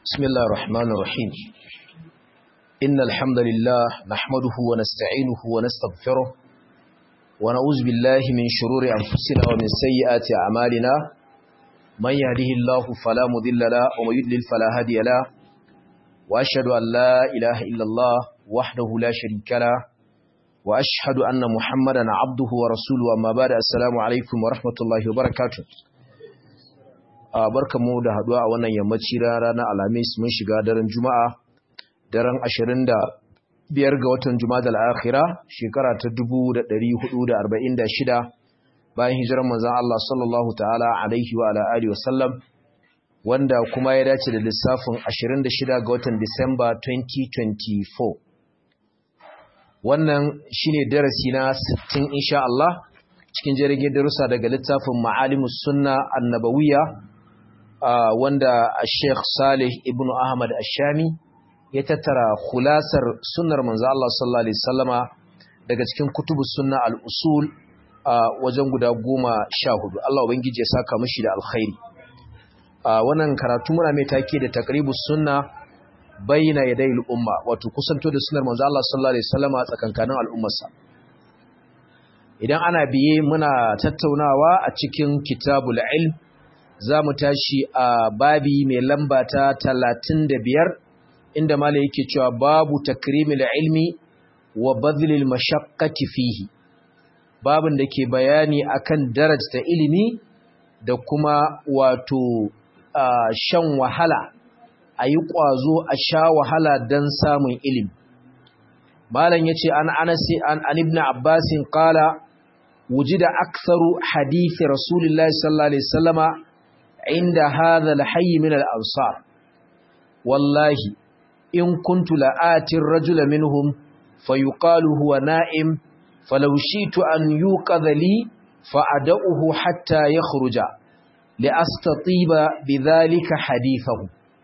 بسم الله الرحمن الرحيم إن الحمد لله نحمده ونستعينه ونستغفره ونعوذ بالله من شرور أنفسنا ومن سيئات أعمالنا من يهده الله فلا مضل له ومن يضلل فلا هادي له وأشهد أن لا إله إلا الله وحده لا شريك له وأشهد أن محمدا عبده ورسوله أما بعد السلام عليكم ورحمة الله وبركاته barkamu da haduwa a wannan yammaci ranar alhamis mun shiga daren juma'a daren 25 ga watan juma'a al-akhira shekara ta 1446 bayan hijirar manzon Allah sallallahu ta'ala alaihi wa alihi wa sallam wanda kuma ya dace da lissafin 26 ga watan Disamba 2024 wannan shine darasi na 60 insha Allah cikin jirgin darussa daga littafin Ma'alimus Sunna Annabawiyya Uh, wanda Sheikh Salih ibn Ahmad Ashami ya tattara khulasar sunnar manzo Allah sallallahu alaihi wasallama daga cikin kutubus sunna al-usul uh, wajen guda goma sha hudu Allah ubangiji ya saka mishi da alkhairi uh, wannan karatu muna mai take da taqribus sunna bayna yaday al-umma wato kusanto da sunnar manzo Allah sallallahu alaihi wasallama tsakankanin al'ummarsa idan ana biye muna tattaunawa a cikin kitabul ilm za mu tashi a babi mai lamba ta talatin da biyar inda mala yake cewa babu takrimil ilmi wa badlil mashaqqati fihi babin da ke bayani akan darajta ilimi da kuma wato shan wahala a yi ƙwazo a sha wahala don samun ilimi malam ya ce an anasi an ibn abbasin kala wujida aktharu hadithi rasulullahi sallallahu alaihi wasallama عند هذا الحي من الأنصار والله إن كنت لآتي الرجل منهم فيقال هو نائم فلو شئت أن يوقظ لي فأدأه حتى يخرج لأستطيب بذلك حديثه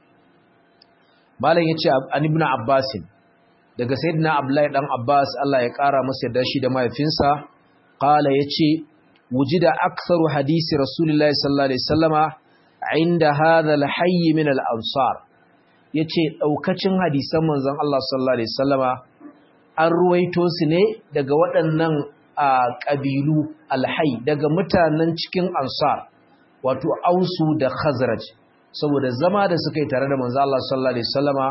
malam yace an ibn Abbas daga sayyidina Abdullahi dan Abbas Allah ya kara masa yarda shi da mahaifinsa qala yace wujida aktharu hadisi rasulullahi sallallahu alaihi wasallama inda hadha al-hayy min al-ansar yace daukacin hadisan manzon Allah sallallahu alaihi wasallama an ruwaito su ne daga waɗannan kabilu al-hayy daga mutanen cikin ansar wato ausu da khazraj saboda zama da suka yi tare da manzon Allah sallallahu alaihi wasallama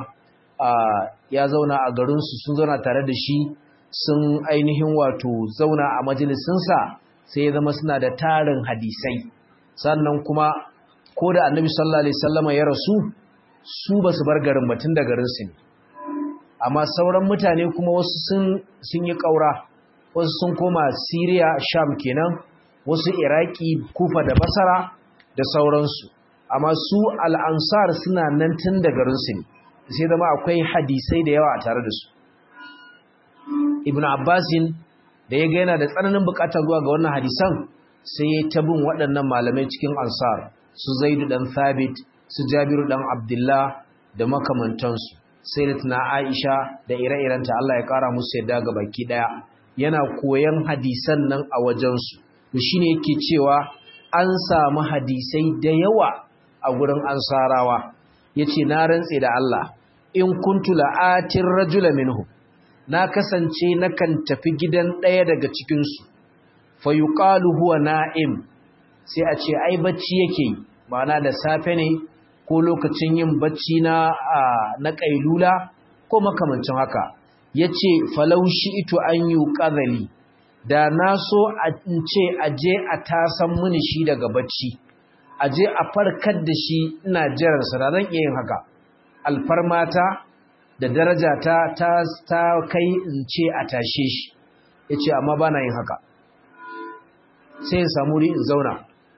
ya zauna a garin su sun zauna tare da shi sun ainihin wato zauna a majalisinsa sai ya zama suna da tarin hadisai sannan kuma ko da annabi sallallahu alaihi wasallama ya rasu su ba su bar garin batun da garin su ne amma sauran mutane kuma wasu sun sun yi kaura wasu sun koma Syria Sham kenan wasu Iraki Kufa da Basra da sauransu amma su al-Ansar suna nan tun da garin su ne sai zama akwai hadisai da yawa a tare da su Ibn Abbasin da ya ga yana da tsananin bukatar zuwa ga wannan hadisan sai ya tabin waɗannan malamai cikin ansar su zaidu dan thabit su jabiru dan abdullah da makamantansu sai da tuna aisha da ire-irenta Allah ya ƙara musu yadda ga baki ɗaya yana koyan hadisan nan a wajensu to shine yake cewa an samu hadisai da yawa a gurin ansarawa yace na rantse da Allah in kuntu la'atir rajula minhum na kasance nakan tafi gidan ɗaya daga cikinsu fa yuqalu huwa na'im sai a ce ai bacci yake yi ma'ana da safe ne ko lokacin yin bacci na na kailula ko makamancin haka yace falau ito an yuqadhali da na so a ce aje a tasan mini shi daga bacci aje a farkar da shi ina jiran sa zan iya yin haka alfarmata da daraja ta ta kai in ce a tashe shi yace amma bana yin haka sai in samu in zauna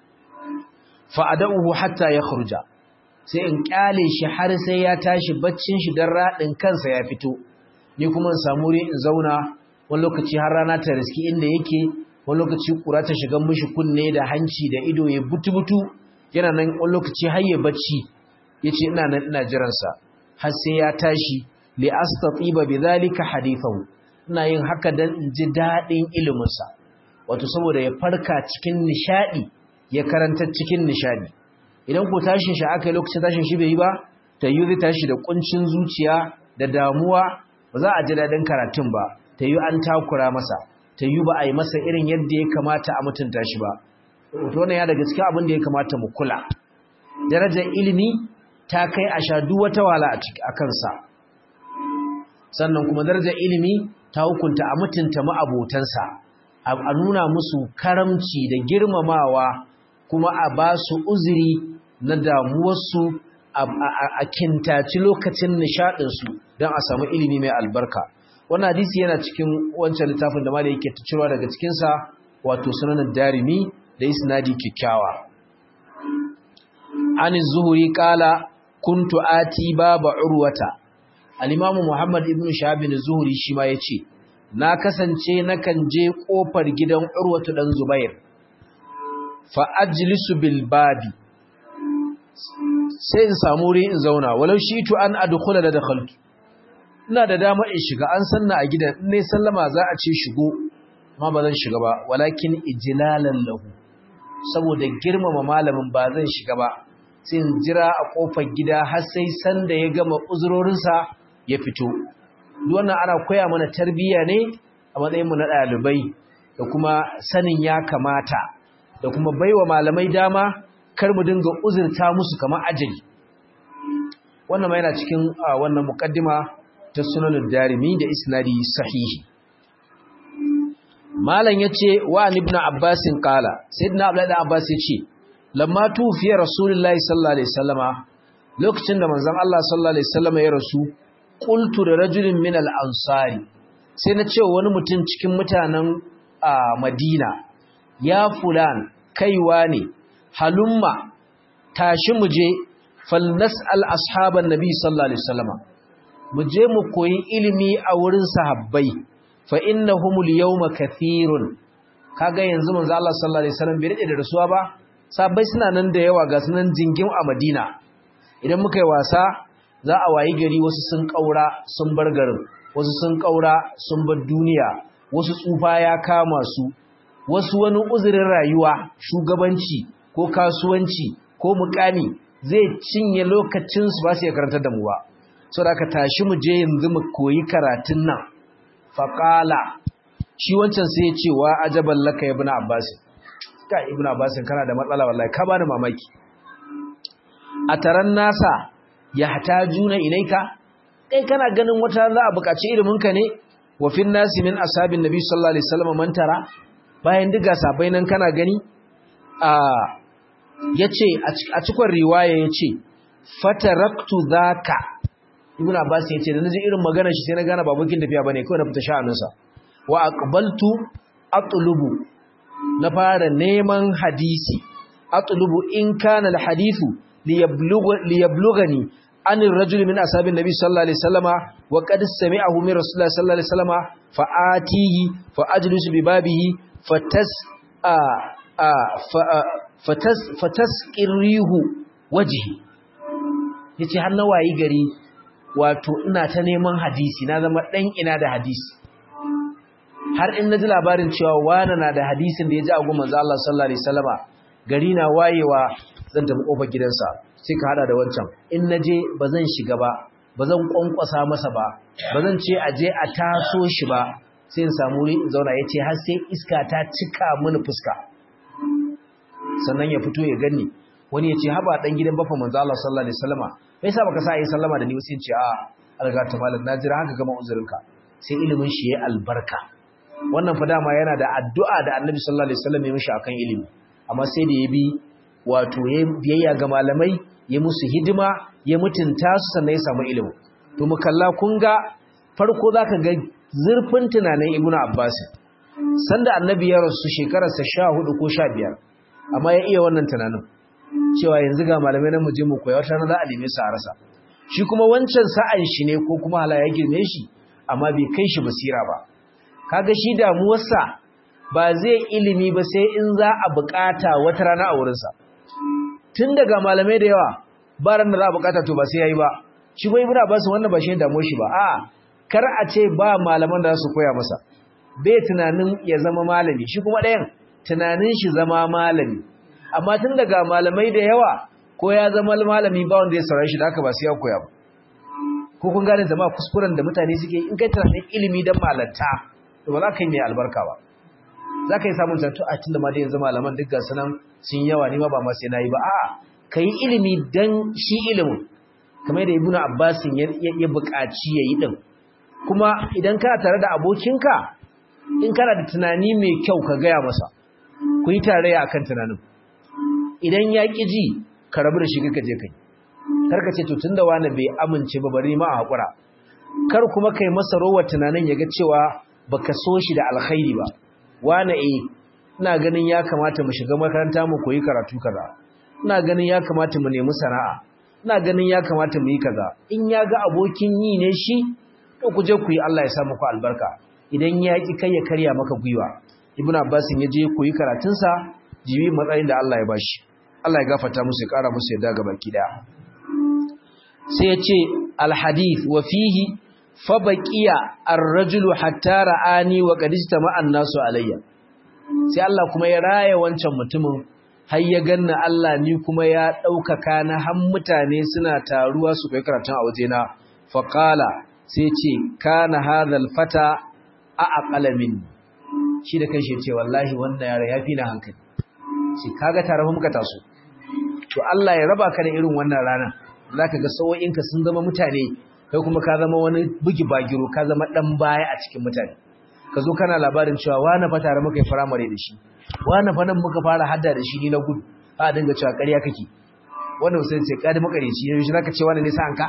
fa adahu hatta yakhruja sai in kyale shi har sai ya tashi baccin shi dan radin kansa ya fito ni kuma in samu in zauna wani lokaci har rana ta riski inda yake wani lokaci kura ta shiga mishi kunne da hanci da ido ya butu-butu yana nan wani lokaci har ya bacci yace ina nan ina jiran sa har sai ya tashi li astatiba bidhalika hadithahu ina yin haka dan in ji dadin ilimin sa wato saboda ya farka cikin nishadi ya karanta cikin nishadi idan ko tashin shi aka yi lokacin tashin shi bai yi ba ta yi zai tashi da kuncin zuciya da damuwa ba za a ji daɗin karatun ba ta yi an takura masa ta yi ba a yi masa irin yadda ya kamata a mutunta shi ba to wannan ya daga cikin abin da ya kamata mu kula darajar ilimi ta kai a sha duk wata wala a kansa sannan kuma darajar ilimi ta hukunta a mutunta ma'abotansa a nuna musu karamci da girmamawa kuma a ba su uzuri na damuwarsu a kintaci lokacin nishaɗinsu don a samu ilimi mai albarka wannan hadisi yana cikin wancan littafin da malai yake tucirwa daga cikinsa wato sunanin darimi da isnadi kyakkyawa an zuhuri kala kuntu ati baba urwata al-imam muhammad ibn shahab bin zuhuri shi ma yace na kasance nakan je kofar gidan urwatu dan zubair fa ajlisu bil babi sai in samu wuri in zauna walau shi tu an adkhula da dakhaltu ina da dama in shiga an sanna a gidan in ne sallama za a ce shigo amma ba zan shiga ba walakin ijlalan lahu saboda girmama malamin ba zan shiga ba sai in jira a kofar gida har sai sanda ya gama uzurorinsa ya fito duk wannan ana koya mana tarbiyya ne a matsayin mu na ɗalibai da kuma sanin ya kamata da kuma baiwa malamai dama kar mu dinga uzurta musu kamar ajali wannan ma yana cikin wannan muqaddima ta sunanin darimi da isnadi sahihi malam yace wa ibn abbas qala sayyidina abdullahi abbas yace lamma tufiya rasulullahi sallallahu alaihi wasallama lokacin da manzon Allah sallallahu alaihi wasallama ya rasu qultu da rajulin min al-ansari sai na ce wani mutum cikin mutanen Madina ya fulan kaiwa ne halumma tashi mu je falnas'al ashaban nabi sallallahu alaihi wasallama mu je mu koyi ilimi a wurin sahabbai fa innahumul yawma kathirun kaga yanzu manzo Allah sallallahu alaihi wasallam bai rade da rasuwa ba sahabbai suna nan da yawa ga sunan jingim a Madina idan muka yi wasa za a wayi gari wasu sun kaura sun bar garin wasu sun kaura sun bar duniya wasu tsufa ya kama su wasu wani uzurin rayuwa shugabanci ko kasuwanci ko mukami zai cinye lokacin su ba su ya karantar da mu ba so da ka tashi mu je yanzu mu koyi karatun nan faqala shi wancan sai ya ce wa ajaban laka ibn abbas ka ibn abbas kana da matsala wallahi ka bani mamaki ataran nasa yahtajuna ilaika kai kana ganin wata za a buƙaci ilimin ka ne wa fin nasi min ashabin nabi sallallahu alaihi wasallam man tara bayan diga sabai nan kana gani a yace a cikon riwaya yace fataraktu zaka ibn abbas yace da naji irin maganar shi sai na gane babukin tafiya bane kawai na fita sha'aninsa wa aqbaltu atlubu na fara neman hadisi atlubu in kana alhadithu liyablugani an ar-rajul min ashabin nabi sallallahu alaihi wasallama wa qad sami'ahu min rasulullah sallallahu alaihi wasallama fa atihi fa ajlisu bi babihi fatas a a fatas fatasqirihu wajhi yace har na wayi gari wato ina ta neman hadisi na zama dan ina da hadisi har in naji labarin cewa wani na da hadisin da ya ji a goma manzo Allah sallallahu alaihi wasallama gari na wayewa zan tafi kofar gidansa sai ka hada da wancan in naje bazan shiga ba bazan kwankwasa masa ba bazan ce aje a taso shi ba sai in samu wuri in zauna yace har sai iska ta cika mini fuska sannan ya fito ya gani wani ya ce haba dan gidan bafa manzo Allah sallallahu alaihi wasallama me yasa baka sa yi sallama da ni sai ce a alga ta malam na jira haka gama uzurinka sai ilimin shi ya albarka wannan fa dama yana da addu'a da Annabi sallallahu alaihi wasallam ya mishi akan ilimi amma sai da ya bi wato ya biyayya ga malamai ya musu hidima ya mutunta su sannan ya samu ilimi to mu kalla kun ga farko zaka ga zurfin tunanin Ibn Abbas sanda Annabi ya rasu shekararsa 14 ko 15 amma ya iya wannan tunanin cewa yanzu ga malamai nan mu je mu koya wata rana za a neme su a rasa shi kuma wancan sa'an shi ne ko kuma hala ya girme shi amma bai kai shi basira ba kaga shi damuwarsa ba zai ilimi ba sai in za a bukata wata rana a wurinsa tun daga malamai da yawa ba ran da za a bukata to ba sai yayi ba shi bai ibra ba su wannan ba shi damuwar shi ba a kar a ce ba malaman da su koya masa bai tunanin ya zama malami shi kuma ɗayan tunanin shi zama malami amma tun daga malamai da yawa ko ya zama malami ba wanda ya saurare shi da haka ba sai ya koya ba ko kun gane zama kuskuren da mutane suke in kai tunanin ilimi dan malanta to ba za ka yi mai albarka ba za ka yi samun tattu a tun da ma da yanzu malaman duk gasu nan sun yawa ne ma ba ma sai na yi ba a'a ka yi ilimi dan shi ilimin kamar da ibnu abbasin ya buƙaci ya yi ɗin kuma idan kana tare da abokinka in kana da tunani mai kyau ka gaya masa ku yi tarayya akan tunanin idan ya ƙi ji ka rabu da shi kaka je kai kar ka ce to tunda wani bai amince ba bari ma a haƙura kar kuma kai masa rowar tunanin ya ga cewa baka so shi da alkhairi ba wani eh ina ganin ya kamata mu shiga makaranta mu koyi karatu kaza ina ganin ya kamata mu nemi sana'a ina ganin ya kamata mu yi kaza in ya ga abokin yi ne shi to ku je ku yi Allah ya sa muku albarka idan ya ki kai ya karya maka gwiwa ibnu abbas ya je koyi karatun sa jibi matsayin da Allah ya bashi Allah ya gafarta musu ya kara musu yadda ga baki daya sai ya ce alhadith wa fihi fa baqiya ar-rajulu hatta ra'ani wa qad istama'a an-nasu alayya sai Allah kuma ya raya wancan mutumin har ya ganna Allah ni kuma ya ɗaukaka na han mutane suna taruwa su kai karatun a wajena faƙala sai ce kana hadhal fata a aqalamin shi da kanshi ce wallahi wannan yara ya fi na hankali shi kaga tare muka taso to Allah ya raba ka da irin wannan rana zaka ga sawo'inka sun zama mutane kai kuma ka zama wani bugi bagiro ka zama dan baya a cikin mutane ka zo kana labarin cewa wani fa tare muka yi firamare da shi wani fa nan muka fara hadda da shi ni na gudu a dinga cewa ƙarya kake wannan sai ce kadi makareci yanzu shi zaka ce wani ne sa'anka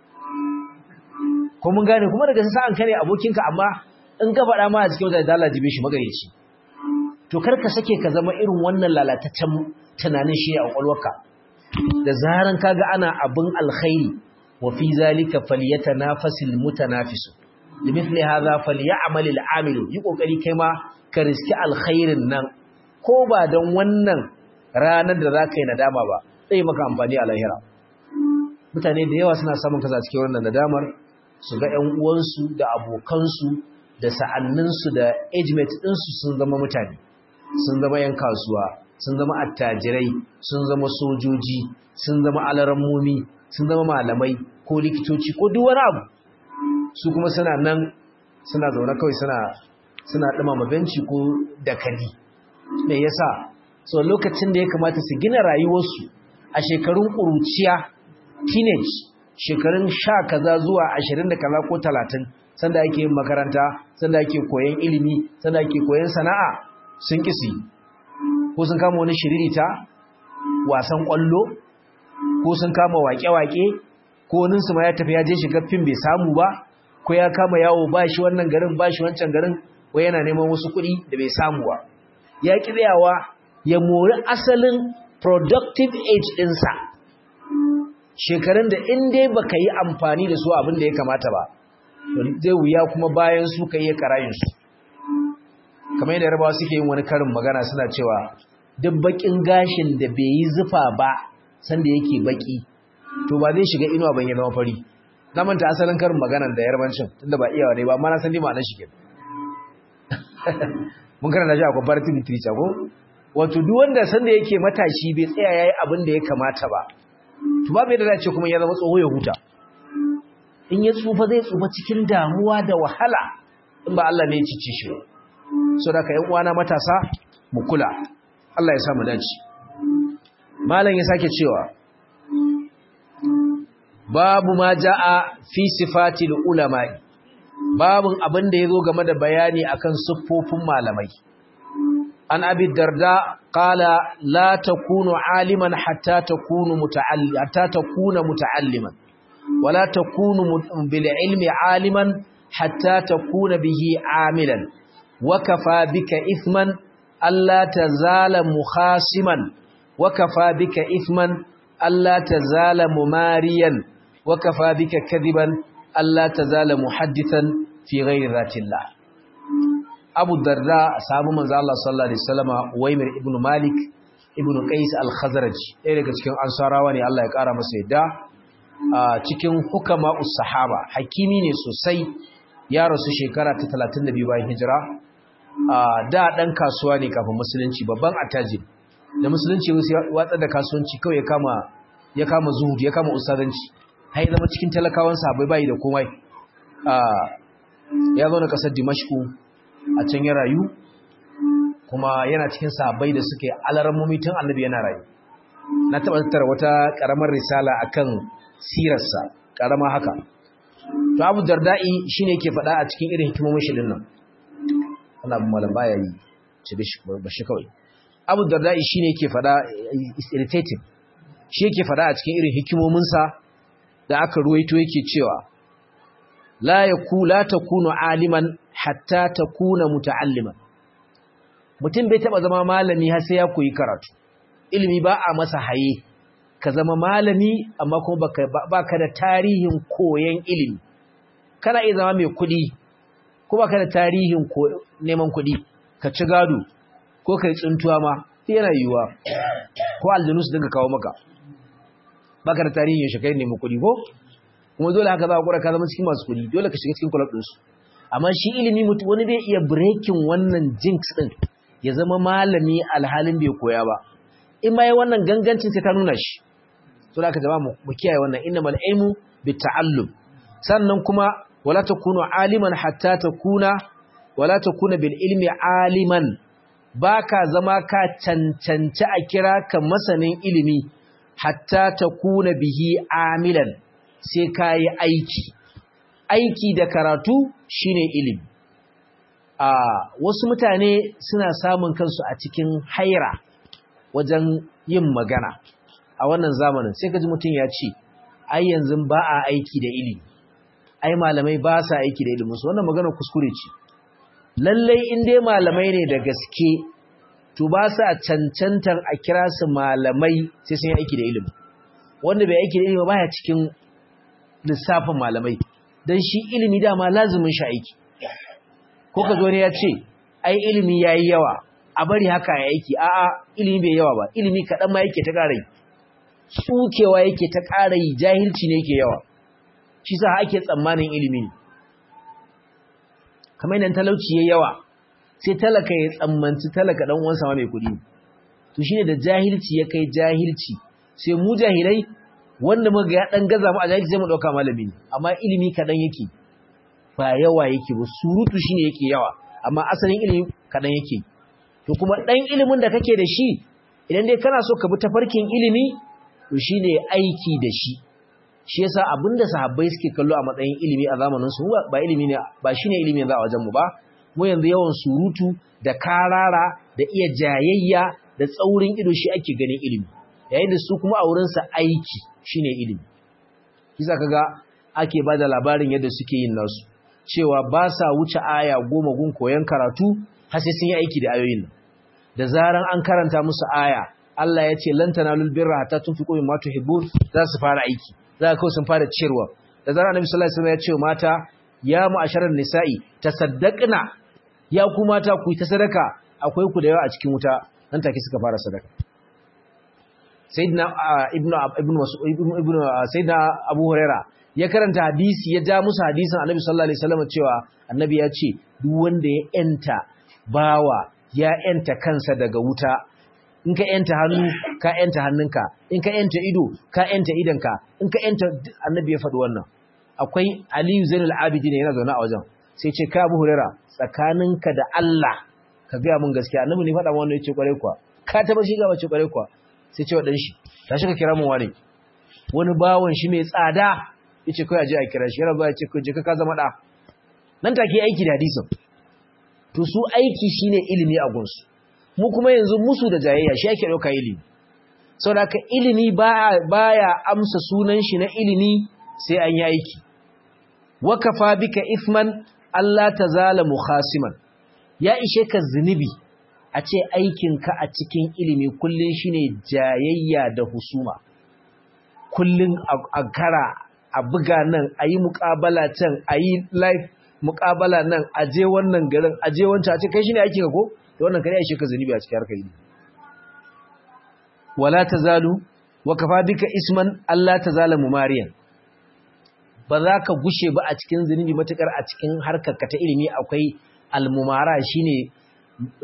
ko mun gane kuma daga sa'anka ne abokinka amma in ka faɗa ma a cikin wajen dala jibe shi makareci to kar ka sake ka zama irin wannan lalataccen tunanin shi a kwakwalwarka da zaran kaga ana abin alkhairi wa fi zalika falyatanafasil mutanafisu limithli hadha falyamal al'amilu yi kokari kai ma ka riski alkhairin nan ko ba don wannan ranar da zaka yi nadama ba sai maka amfani a lahira mutane da yawa suna samun kasa cikin wannan nadamar su ga ƴan uwansu da abokansu da sa'anninsu da age mate ɗinsu sun zama mutane sun zama ƴan kasuwa sun zama attajirai sun zama sojoji sun zama alarammomi sun zama malamai ko likitoci ko duk wani abu su kuma suna nan suna zaune kawai suna suna ɗumama benci ko dakali me yasa so lokacin da ya kamata su gina rayuwarsu a shekarun ƙuruciya teenage shekarun sha kaza zuwa ashirin da kaza ko talatin sanda ake yin makaranta sanda ake koyan ilimi sanda ake koyan sana'a sun kisi ko sun kama wani shiririta wasan ƙwallo ko sun kama waƙe-waƙe ko waninsu ma ya tafi ya je shiga fim bai samu ba ko ya kama yawo ba shi wannan garin ba shi wancan garin ko yana neman wasu kuɗi da bai samu ba ya ƙi tsayawa ya mori asalin productive age ɗinsa shekarun da in dai baka yi amfani da su abin da ya kamata ba zai wuya kuma bayan su ka iya karayinsu kamar yadda yarabawa suke yin wani karin magana suna cewa duk bakin gashin da bai yi zufa ba sanda yake baki to ba zai shiga inuwa ban yi zama fari na manta asalin karin maganar da yarbancin tunda ba iyawa ne ba amma na san dai ma'anar shi kenan mun karanta shi a comparative literature ko wato duk wanda sanda yake matashi bai tsaya yayi abin da ya kamata ba to babu yadda zai ce kuma ya zama tsoho ya huta in ya tsufa zai tsufa cikin damuwa da wahala in ba Allah ne ya cice shi so da ka yan uwana matasa mu kula Allah ya sa mu dace malam ya sake cewa babu ma jaa fi sifatil ulama babun abin da yazo game da bayani akan siffofin malamai an abi darda qala la takunu aliman hatta takunu muta'allim hatta takuna muta'alliman wala takunu bil ilmi aliman hatta takuna bihi amilan wa kafa bika ithman alla tazala mukhasiman wa kafa bika ithman alla tazala mumariyan wa kafa bika kadiban alla tazala muhaddithan fi ghairi dhatillah Abu Darda sahabu manzo Allah sallallahu alaihi wasallama Uwaymir ibn Malik ibn Qais al-Khazraj ɗaya daga cikin ansarawa ne Allah ya ƙara masa yadda a cikin hukama us-sahaba hakimi ne sosai ya rasu shekara ta 32 bayan hijira da dan kasuwa ne kafin musulunci babban attajir da musulunci watsa da kasuwanci kawai ya kama ya kama zuhud ya kama ustazanci har ya zama cikin talakawan sahabbai bai da komai ya zo na kasar dimashku a can ya rayu kuma yana cikin sahabbai da suke alarammomi tun annabi yana rayu na taɓa tattara wata ƙaramar risala akan sirarsa ƙarama haka to abu darda'i shine yake faɗa a cikin irin hikimomin shi dinnan Allah abu malam baya yi ce ba shi kawai abu darda'i shine yake faɗa is irritating shi yake faɗa a cikin irin hikimominsa da aka ruwaito yake cewa la yaku la takunu aliman hatta takuna muta'alliman mutum bai taba zama malami har sai ya koyi karatu ilimi ba a masa haye ka zama malami amma kuma baka baka da tarihin koyon ilimi kana iya zama mai kuɗi ko baka da tarihin neman kuɗi ka ci gado ko kai tsuntuwa ma yana yiwuwa ko aljanu su dinga kawo maka baka da tarihin yaushe kai nemi kuɗi ko kuma dole haka za ka kura ka zama cikin masu kuɗi dole ka shiga cikin club ɗinsu amma shi ilimi mutum wani bai iya breaking wannan jinx ɗin ya zama malami alhalin bai koya ba in ma yi wannan gangancin sai ta nuna shi to da aka jama mu kiyaye wannan innamal ilmu bitta'allum sannan kuma wala takunu aliman hatta takuna wala takuna bil ilmi aliman baka zama ka cancanci a kira ka masanin ilimi hatta takuna bihi amilan sai ka yi aiki aiki da karatu shine ilimi a wasu mutane suna samun kansu a cikin haira wajen yin magana a wannan zamanin sai ka ji mutum ya ce ai yanzu ba a aiki da ilimi ai malamai ba sa aiki da iliminsu wannan magana kuskure ce lallai in dai malamai ne da gaske to ba sa cancantar a kira su malamai sai sun yi aiki da ilimi wanda bai aiki da ilimi ba ya cikin lissafin malamai don shi ilimi dama lazumin shi aiki ko ka zo ne ya ce ai ilimi ya yi yawa a bari haka ya aiki a'a ilimi bai yawa ba ilimi kaɗan ma yake ta ƙara yi tsukewa yake ta ƙara yi jahilci ne yake yawa shi sa ake tsammanin ilimi ne kamar yadda talauci ya yawa sai talaka ya tsammanci talaka ɗan uwansa ma mai kuɗi to shine da jahilci ya kai jahilci sai mu jahilai wanda muga ya dan gaza mu a jahilci sai mu dauka malami ne amma ilimi kadan yake ba yawa yake ba surutu shine yake yawa amma asalin ilimi kadan yake to kuma dan ilimin da kake da shi idan dai kana so ka bi tafarkin ilimi to shine aiki da shi shi yasa abinda sahabbai suke kallo a matsayin ilimi a zamanin su ba ilimi ne ba shine ilimi yanzu a wajen mu ba mu yanzu yawan surutu da karara da iya jayayya da tsaurin ido shi ake ganin ilimi yayin da su kuma a wurinsa aiki shine ilimi kisa kaga ake bada labarin yadda suke yin nasu cewa ba sa wuce aya goma gun koyon karatu har sai sun yi aiki da ayoyin nan da zaran an karanta musu aya Allah ya ce lan tanalul birra hatta tunfiqu mimma tuhibbun za su fara aiki za ka sun fara ciyarwa da zaran Annabi sallallahu alaihi wasallam ya ce mata ya mu'asharan nisa'i tasaddaqna ya ku mata ku ta sadaka akwai ku da yawa a cikin wuta nan take suka fara sadaka sayyidina ibnu ibnu ibnu sayyidina abu huraira ya karanta hadisi ya ja musu hadisin annabi sallallahu alaihi wasallam cewa annabi ya ce duk wanda ya enta bawa ya enta kansa daga wuta in ka enta hannu ka enta hannunka in ka enta ido ka enta idanka in ka enta annabi ya faɗi wannan akwai aliyu zainul abidin yana zaune a wajen sai ce ka abu huraira tsakaninka da Allah ka gaya mun gaskiya annabi ne faɗa wannan yace kware kuwa ka taba shi ga bace kware kuwa sai ce wa dan shi tashi ka kira mun wani wani bawon shi mai tsada yace kai aje a kira shi yana ba yace kai je ka zama da nan take aiki da hadisin to su aiki shine ilimi a gunsu mu kuma yanzu musu da jayayya shi ake dauka ilimi saboda ka ilimi baya baya amsa sunan shi na ilimi sai an yi aiki wa kafa bika ithman Allah tazala mukhasiman ya ishe ka zunubi a ce aikinka a cikin ilimi kullum shine jayayya da husuma kullum a kara a buga nan a yi muƙabala can a yi live muƙabala nan a je wannan garin a je wancan a ce kai shine aikinka ko da wannan kare ya ishe ka zunubi a cikin harkar ilimi wala tazalu wa kafa bika isman Allah tazala mumariyan ba za ka gushe ba a cikin zunubi matukar a cikin harkarka ta ilimi akwai almumara shine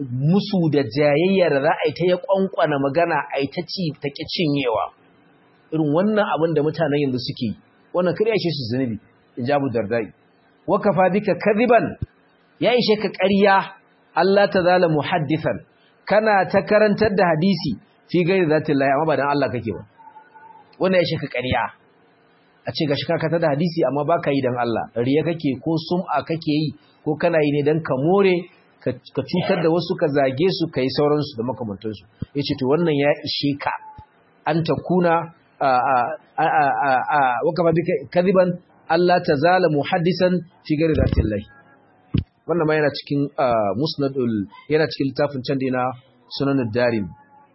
musu da jayayya da za a yi ta ya kwankwana magana a yi ta ci ta ƙi cinyewa irin wannan abin da mutanen yanzu suke yi wannan kar ya ishe su zunubi in jabu dardai wa kafa bika kadhiban ya ishe ka ƙarya Allah ta zala muhaddithan kana ta karantar da hadisi fi gairi zatin lahi amma ba dan Allah kake ba wannan ya ishe ka ƙarya a ce gashi ka da hadisi amma baka yi dan Allah riya kake ko sum'a kake yi ko kana yi ne dan ka more ka cutar da wasu ka zage su kai sauransu da makamantansu yace to wannan ya ishe ka an takuna wakafa bika kadiban Allah ta zala muhaddisan fi gari zatin lai wannan ma yana cikin musnadul yana cikin littafin can da na sunanud darim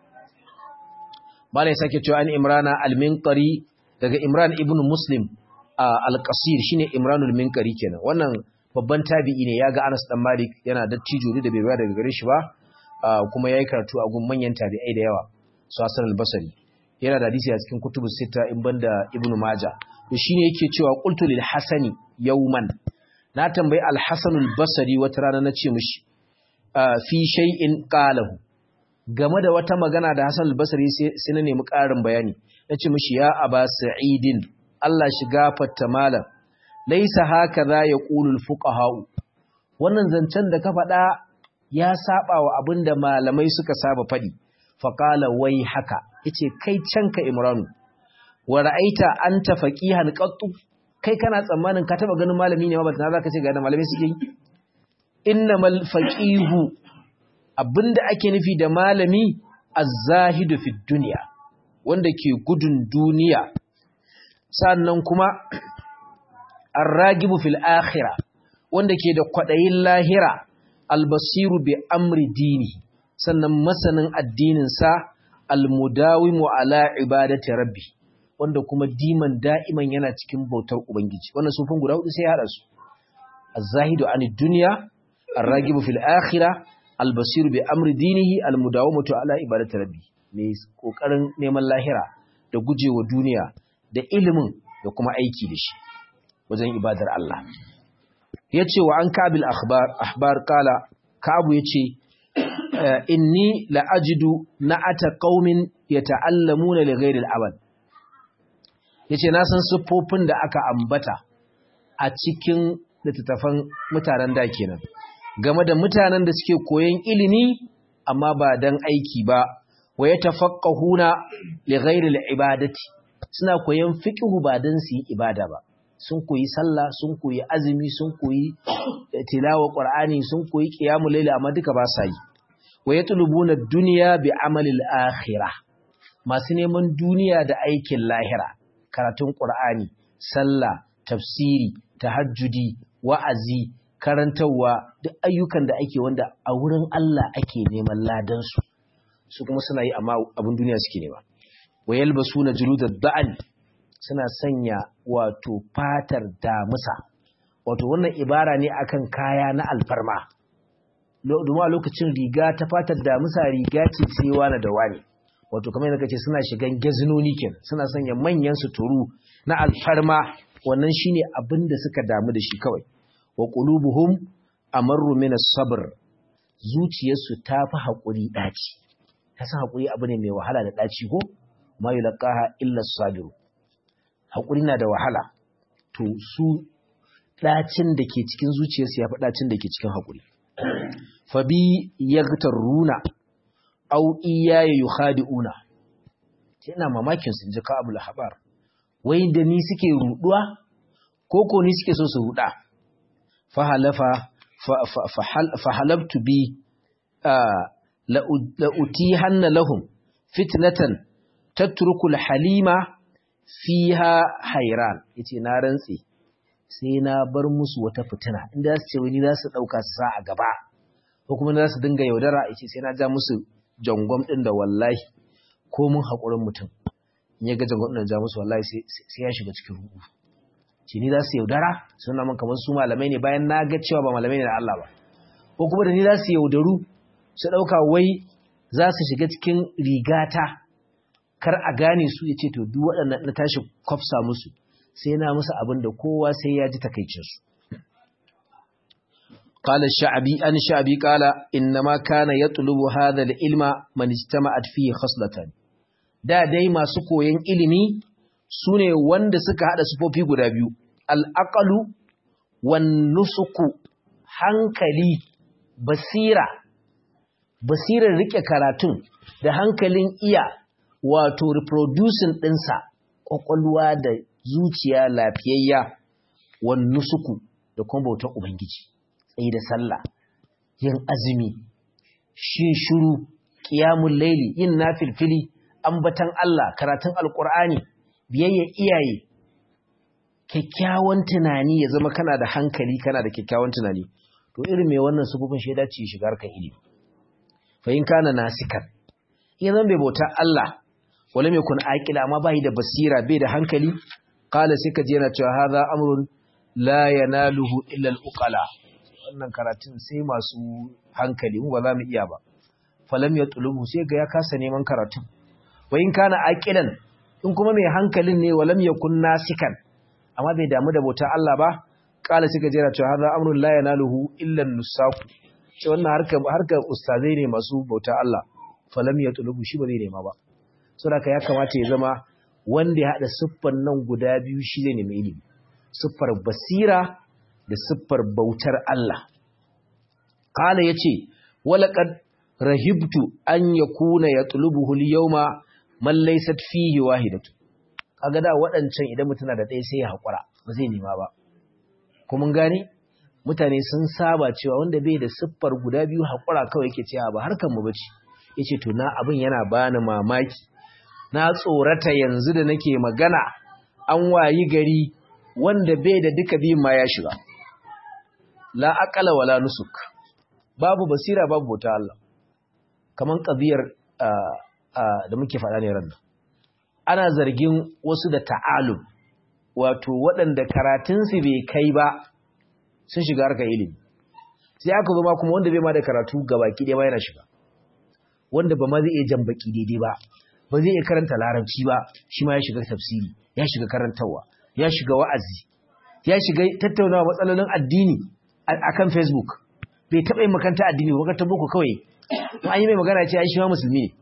malai sake cewa an imrana al-minqari daga imran ibn muslim al-qasir shine imranul minqari kenan wannan babban tabi'i ne yaga Anas dan Malik yana dattijo da bai daga gare shi ba kuma yayi karatu a gun manyan tabi'ai da yawa su Hasan al-Basri yana da hadisi a cikin kutubus sita in banda ibnu majah to shine yake cewa qultu lil hasani yawman na tambayi al-hasan al-basri wata rana nace mishi fi shay'in qalahu game da wata magana da hasan al-basri sai na nemi ƙarin bayani nace mishi ya aba sa'idin Allah shi gafarta malam laysa hakaza yaqulu al-fuqaha wannan zancen da ka faɗa ya saba wa abinda malamai suka saba faɗi faqala wai haka yace kai canka imranu wa ra'aita anta faqihan qattu kai kana tsammanin ka taba ganin malami ne ma ba tana zaka ce ga da malami suke yi innamal faqihu abinda ake nufi da malami az-zahidu fi dunya wanda ke gudun duniya sannan kuma ar-ragibu fil akhirah wanda ke da kwadayin lahira al-basiru bi amri dini sannan masanin addinin sa almudawimu ala ibadati rabbi wanda kuma diman da'iman yana cikin bautar ubangiji wannan sufin guda hudu sai ya hada su az-zahidu anid dunya ar-ragibu fil akhirah al-basiru bi amri dinihi al-mudawamatu ala ibadati rabbi mai kokarin neman lahira da gujewa duniya da ilimin da kuma aiki da shi wajen ibadar Allah yace wa an kabil akhbar ahbar kala kabu yace inni la'ajidu na'ata qaumin yata'allamuna li ghairi al-amal yace na san siffofin da aka ambata a cikin littattafan mutanen da kenan game da mutanen da suke koyon ilimi amma ba dan aiki ba wa yatafaqqahuna li ghairi al-ibadati suna koyon fiqhu ba dan su yi ibada ba sun koyi sallah sun koyi azumi sun koyi tilawa qur'ani sun koyi qiyamul layl amma duka ba sa yi wa yatlubuna ad-dunya bi amali al-akhirah masu neman duniya da aikin lahira karatun qur'ani sallah tafsiri tahajjudi wa'azi karantawa duk ayyukan da ake wanda a wurin Allah ake neman ladan su su kuma suna yi amma abin duniya suke nema wa yalbasuna juludad da'al suna sanya wato fatar damusa wato wannan ibara ne akan kaya na alfarma domin a lokacin riga ta fatar damusa riga ce sai wani da wani wato kamar yadda kace suna shigan gazinoni kenan suna sanya manyan suturu na alfarma wannan shine abin da suka damu da shi kawai wa qulubuhum amarru min as-sabr zuciyarsu ta fi haƙuri ɗaci ta san haƙuri abu ne mai wahala da ɗaci ko ma yulqaha illa as-sabiru haƙuri na da wahala to su ɗacin da ke cikin zuciyarsu ya fi ɗacin da ke cikin haƙuri fabi yaghtaruna aw iyaya yukhadi'una sai ina mamakin sun ji ka abu lahabar wai da ni suke ruduwa ko ko ni suke so su ruda fa halafa fa halabtu bi la utihanna lahum fitnatan tatruku halima fiha hayran yace na rantsi sai na bar musu wata fitina inda su ce wani za su dauka su sa a gaba ko kuma za su dinga yaudara yace sai na ja musu jangwam ɗin da wallahi ko mun haƙurin mutum in ya ga jangwam ɗin da ja musu wallahi sai ya shiga cikin rubu ce ni za su yaudara suna man kamar su malamai ne bayan na ga cewa ba malamai ne da Allah ba ko kuma da ni za su yaudaru su ɗauka wai za su shiga cikin rigata kar a gane su ya ce to duk waɗannan na tashi kwafsa musu sai na musu abin da kowa sai ya ji takaicinsu قال الشعبي أن الشعبي قال إنما كان يطلب هذا العلم من اجتمعت فيه خصلتان da dai masu koyon ilimi sune wanda suka hada sufofi guda biyu al-aqlu wan nusuku hankali basira basirar rike karatun da hankalin iya wato reproducing ɗinsa ƙwaƙwalwa da zuciya lafiyayya wan nusuku da kuma bautar ubangiji tsaye da sallah yin azumi shin shiru qiyamul laili yin nafilfili ambatan Allah karatun alqur'ani biyayya iyaye kyakkyawan tunani ya zama kana da hankali kana da kyakkyawan tunani to irin mai wannan sufufin shaida ce shigar kan ilimi fa in kana nasikan in zan bai bauta Allah wala mai kun aqila amma bai da basira bai da hankali qala sai ka je yana cewa hadha amrun la yanaluhu illa al-uqala wannan karatun sai masu hankali mu ba za mu iya ba falam ya tulubu sai ga ya kasa neman karatun wa in kana aqilan in kuma mai hankalin ne walam yakun nasikan amma bai damu da bautar Allah ba kala sai ga jira cewa hadha amrun la yanaluhu illa an-nusaku ce wannan harkar harkar ustazai ne masu bautar Allah falam ya tulubu shi ba zai nema ba saboda ya kamata ya zama wanda ya hada siffar nan guda biyu shi zai nemi ilimi siffar basira da siffar bautar Allah. Kala ya ce, Walaƙad rahibtu an ya kuna ya tulubuhu yauma mallaisat fihi wahidatu. Kaga da waɗancan idan mutuna da ɗaya sai ya haƙura, ba zai nema ba. Kuma gane? Mutane sun saba cewa wanda bai da siffar guda biyu haƙura kawai yake cewa ba harkar mu bace. Ya ce, To, na abin yana bani mamaki. Na tsorata yanzu da nake magana, an wayi gari wanda bai da duka biyun ma ya shiga. la aqala wala nusuk babu basira babu bauta Allah kaman qadiyar da muke faɗa ne ran ana zargin wasu da ta'alum wato waɗanda karatun su bai kai ba sun shiga harkar ilimi sai aka zo ma kuma wanda bai ma da karatu gabaki ɗaya ba yana shiga wanda ba ma zai iya jan baki daidai ba ba zai iya karanta larabci ba shi ma ya shiga tafsiri ya shiga karantarwa ya shiga wa'azi ya shiga tattaunawa matsalolin addini a kan Facebook bai taɓa yin makanta addini ba makarantar boko kawai in an yi mai magana ce ai shi ma musulmi ne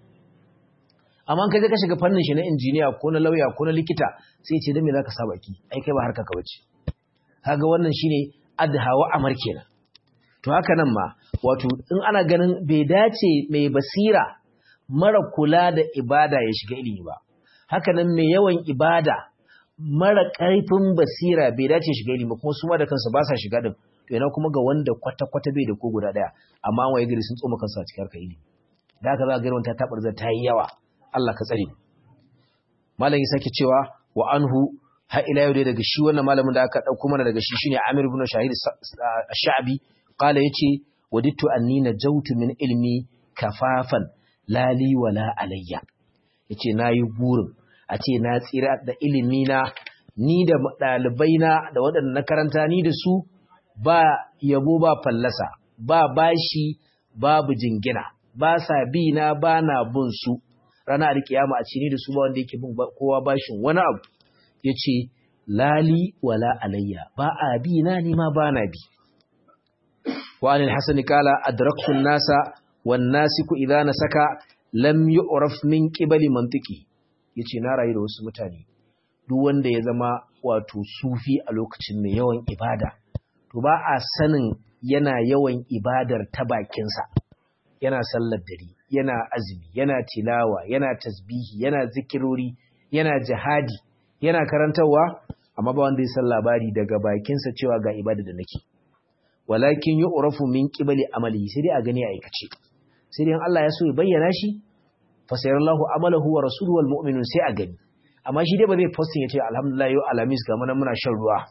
amma kai ka shiga fannin shi na injiniya ko na lauya ko na likita sai ce dan me zaka sa baki ai kai ba harka ka bace kaga wannan shine adhawa amar kenan to haka nan ma wato in ana ganin bai dace mai basira mara kula da ibada ya shiga ilimi ba haka nan mai yawan ibada mara ƙarfin basira bai dace shiga ilimi kuma su ma da kansu ba sa shiga din to yana kuma ga wanda kwata-kwata bai da ko guda daya amma waye gari sun tsoma kansu a cikin harkar ilimi da haka za ga irin ta tabar ta yi yawa Allah ka tsare malam ya sake cewa wa anhu har ila yau dai daga shi wannan malamin da aka dauko mana daga shi shine Amir ibn Shahid Ash-Sha'bi qala yace wadittu anni najawtu min ilmi kafafan lali wala alayya yace nayi burin a ce na tsira da ilimi na ni da ɗalibai na da waɗanda na karanta ni da su ba yabo ba fallasa ba bashi babu jingina ba sa bi na ba na bin su ranar alkiyama a ce ni da su ba wanda yake bin kowa bashin wani abu ya ce lali wala alayya ba a bi na ni ma ba na bi wa anil hasani kala adraktun nasa wan nasiku idza nasaka lam yu'raf min qibali mantiki yace na rayu da wasu mutane duk wanda ya zama wato sufi a lokacin mai yawan ibada to ba a sanin yana yawan ibadar ta bakinsa yana sallar dare yana azumi yana tilawa yana tasbihi yana zikirori yana jihadi yana karantarwa amma ba wanda ya san labari daga bakinsa cewa ga ibada da nake walakin yu'rafu min qibali amali sai dai a gani a aikace sai dai Allah ya so ya bayyana shi fa sayarallahu amalahu wa rasuluhu wal mu'minun sai a gani amma shi dai ba zai posting ya ce alhamdulillah yau alhamis ga muna muna shan ruwa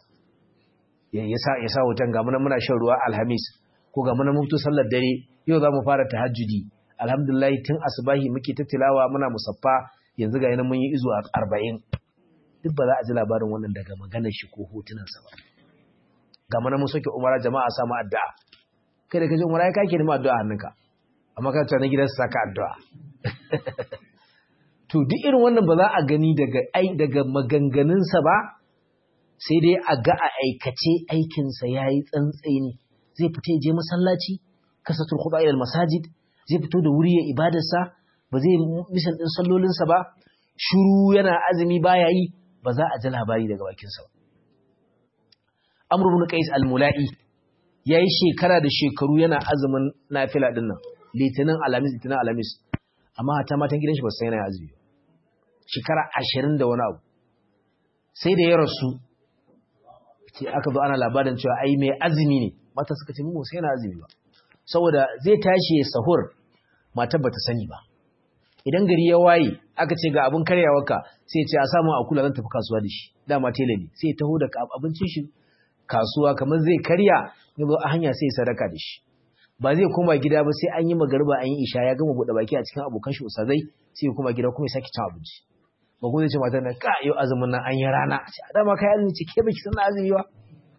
ya sa ya sa hoton ga muna muna shan ruwa alhamis ko ga muna mutu sallar dare yau za mu fara tahajjudi alhamdulillah tun asubahi muke ta tilawa muna musaffa yanzu ga yana mun yi izo a arba'in duk ba za a ji labarin wannan daga maganar shi ko hotunansa ba ga muna mun soke umara jama'a samu addu'a kai da kaje umara ya kake nemi addu'a hannunka amma ka tsaya na gidansa saka addu'a to duk irin wannan ba za a gani daga ai daga maganganunsa ba sai dai a ga a aikace aikinsa yayi tsantseni zai fita je masallaci kasatul khuda ila masajid zai fito da wuri ya ibadarsa ba zai misan din sallolinsa ba shuru yana azumi baya yi ba za a ji labari daga bakinsa ba Amr ibn Qais al-Mula'i yayi shekara da shekaru yana azumin nafila din nan litinin alamis litinin alamis amma ta matan gidan shi ba sai yana azumi shekara 20 da wani abu sai da ya rasu ce aka zo ana labarin cewa ai mai azumi ne mata suka ce mu sai yana azumi ba saboda zai tashi ya sahur matar bata sani ba idan gari ya waye aka ce ga abin karyawarka sai ce a samu a kula zan tafi kasuwa da shi dama tele ne sai taho da abincin shi kasuwa kamar zai karya ya zo a hanya sai sadaka da shi ba zai koma gida ba sai an yi magariba an yi isha ya gama buɗe baki a cikin abokan shi usazai sai ya koma gida kuma ya sake cin abinci ba ko zai ce matar na ka yau azumin nan an yi rana a ce dama kai azumi ce ke baki san azumi ba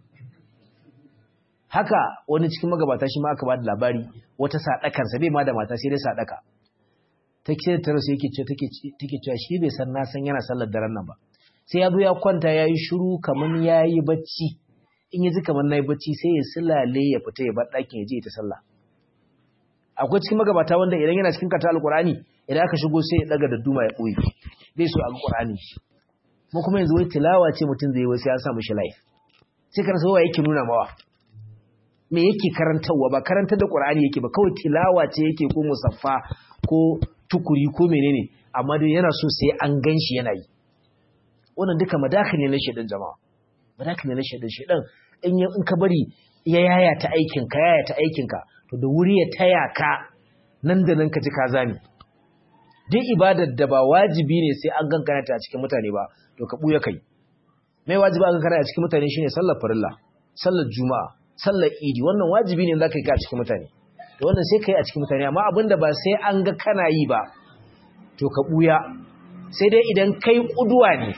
haka wani cikin magabata shi ma aka ba da labari wata sadakarsa bai ma da mata sai dai sadaka ta ce ta rasu yake ce take cewa shi bai san na san yana sallar daren nan ba sai ya zo ya kwanta ya yi shiru kamar ya yi bacci in ya ji kamar na yi bacci sai ya silale ya fita ya bar ɗakin ya je ta sallah akwai cikin magabata wanda idan yana cikin kata alƙur'ani idan aka shigo sai ya ɗaga da duma ya ɓoye bai so a ƙur'ani mu kuma yanzu wai tilawa ce mutum zai yi wasu ya sa mishi life sai ka rasa wa yake nuna mawa me yake karantarwa ba karantar da ƙur'ani yake ba kawai tilawa ce yake ko musaffa ko tukuri ko menene amma dai yana so sai an gan shi yana yi wannan duka madaka ne na shaidan jama'a madaka ne na shaidan shaidan in in ka bari ya yaya ta aikin ka yaya ta aikin ka to da wuri ya taya ka nan da nan ka ji ka zame duk ibadar da ba wajibi ne sai an gankana ta a cikin mutane ba to ka buya kai mai wajibi an gankana a cikin mutane shine sallar farilla sallar juma'a sallar idi wannan wajibi ne zaka yi ka a cikin mutane to wannan sai kai a cikin mutane amma abinda ba sai an ga kana yi ba to ka buya sai dai idan kai kuduwa ne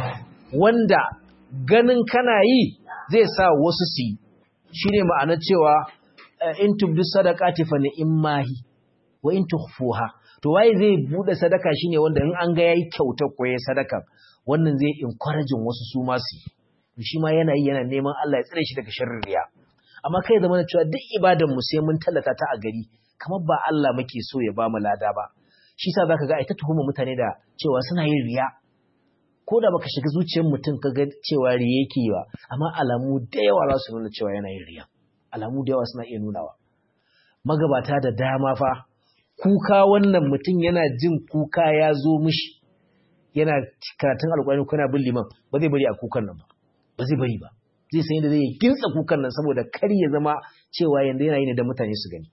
wanda ganin kana yi zai sa wasu su yi shine ma'anar cewa in tubdu sadaqati fa ni'mahi wa in tukhfuha to waye zai bude sadaka shine wanda in an ga yayi kyauta ko yayi sadaka wannan zai encourage wasu su ma su shi ma yana yi yana neman Allah ya tsare shi daga sharrin riya amma kai zama cewa duk ibadan mu sai mun tallata ta a gari kamar ba Allah muke so ya ba mu lada ba shi yasa zaka ga ai ta tuhuma mutane da cewa suna yin riya ko da baka shiga zuciyar mutum ka ga cewa riya yake yi ba amma alamu da yawa za su nuna cewa yana yin riya alamu da yawa suna iya nunawa magabata da dama fa kuka wannan mutum yana jin kuka ya zo mishi yana karatun alƙur'ani ko yana bin liman ba zai bari a kukan nan ba ba zai bari ba zai san yadda zai gintsa kukan nan saboda kar ya zama cewa yanzu yana yi ne da mutane su gani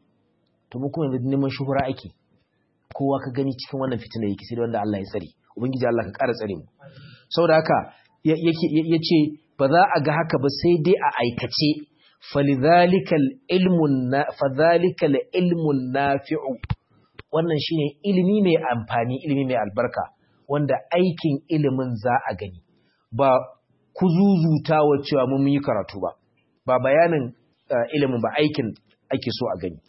to mu kuma yanzu neman shuhura ake kowa ka gani cikin wannan fitina yake sai wanda Allah ya tsare ubangiji Allah ka ƙara tsare mu saboda haka yake yace ba za a ga haka ba sai dai a aikace falidhalikal ilmun fadhalikal ilmun nafi'u wannan shine ilimi mai amfani ilimi mai albarka wanda aikin ilimin za a gani ba kuzuzuta wa cewa mun yi karatu ba ba bayanin ilimin ba aikin ake so a gani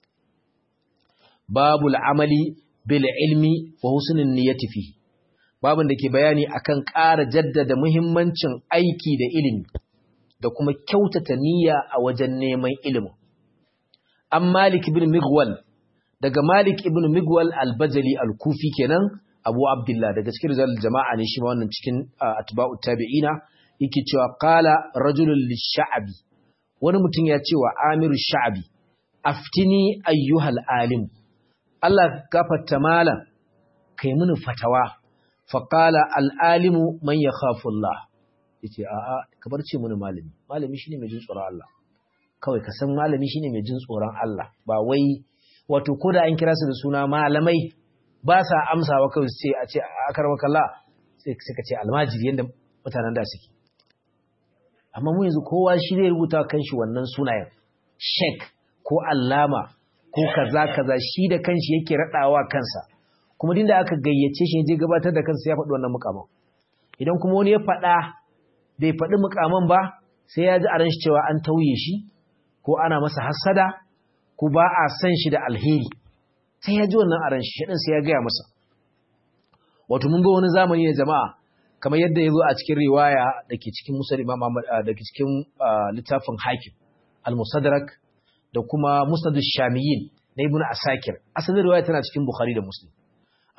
babu al'amali bil ilmi wa husnul niyyati fi babun da ke bayani akan ƙara jaddada muhimmancin aiki da ilimi da kuma kyautata niyya a wajen neman ilimin an malik ibn migwal daga malik ibn migwal al-bajali al-kufi kenan abu abdullah daga cikin rizal jama'a ne shi ma wannan cikin atba'u tabi'ina yake cewa qala rajulun lish-sha'bi wani mutum ya ce wa amiru sha'bi aftini ayyuhal alim Allah gafarta malam kai mini fatawa faqala al-alimu man yakhafu Allah yace a'a ka bar ce mini malami malami shine mai jin tsoron Allah kawai ka san malami shine mai jin tsoron Allah ba wai wato koda an kira su da suna malamai ba sa amsawa kawai su ce a ce akarmaka Allah sai ka ce almajiri yanda mutanen da suke amma mu yanzu kowa shi zai rubuta kanshi wannan sunayen sheik ko allama ko kaza kaza shi da kanshi yake radawa kansa kuma dinda aka gayyace shi je gabatar da kansa ya faɗi wannan mukamin idan kuma wani ya faɗa bai faɗi mukamin ba sai ya ji a ranshi cewa an tauye shi ko ana masa hassada ko ba a san shi da alheri sai ya ji wannan a ranshi shi sai ya gaya masa wato mun ga wani zamani ne jama'a kamar yadda ya zo a cikin riwaya da ke cikin musul imam da ke cikin littafin hakim al-musadrak da kuma musnad shamiyin na ibnu asakir asalin riwaya tana cikin bukhari da muslim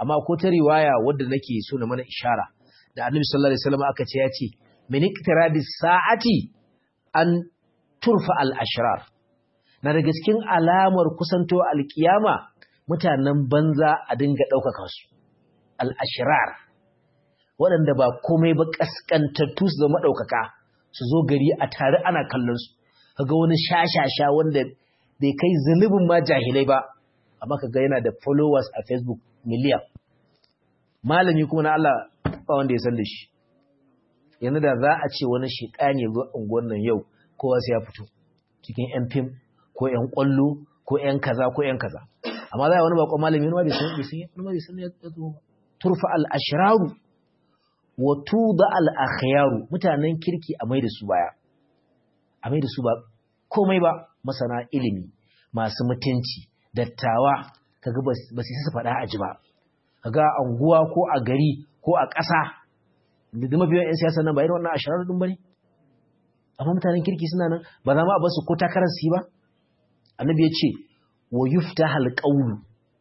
amma ko ta riwaya wadda nake so na mana ishara da annabi sallallahu alaihi wasallam aka ce ya ce min iktirabis sa'ati an turfa al-ashrar na daga cikin alamar kusanto alkiyama mutanen banza a dinga ɗaukaka su al-ashrar waɗanda ba komai ba kaskantattu su zama ɗaukaka su zo gari a tare ana kallon su kaga wani shashasha wanda bai kai zunubin ma jahilai ba amma kaga yana da followers a Facebook miliyan malami kuma na Allah ba wanda ya san da shi yanzu da za a ce wani shekani zo unguwar nan yau kowa sai ya fito cikin yan fim ko yan kwallo ko yan kaza ko yan kaza amma za a wani bakon malami wani bai san bai san wani bai san ya zo turfa al ashraru wa tuda al akhyaru mutanen kirki a mai da su baya a mai da su ba komai ba masana ilimi masu mutunci dattawa kaga ba su su faɗa a ji ba kaga anguwa ko a gari ko a ƙasa da mafiyan 'yan siyasa nan ba irin wannan ashirar ɗin ba ne amma mutanen kirki suna nan ba za ma a basu ko takarar su ba annabi ya ce wa yufta halƙaulu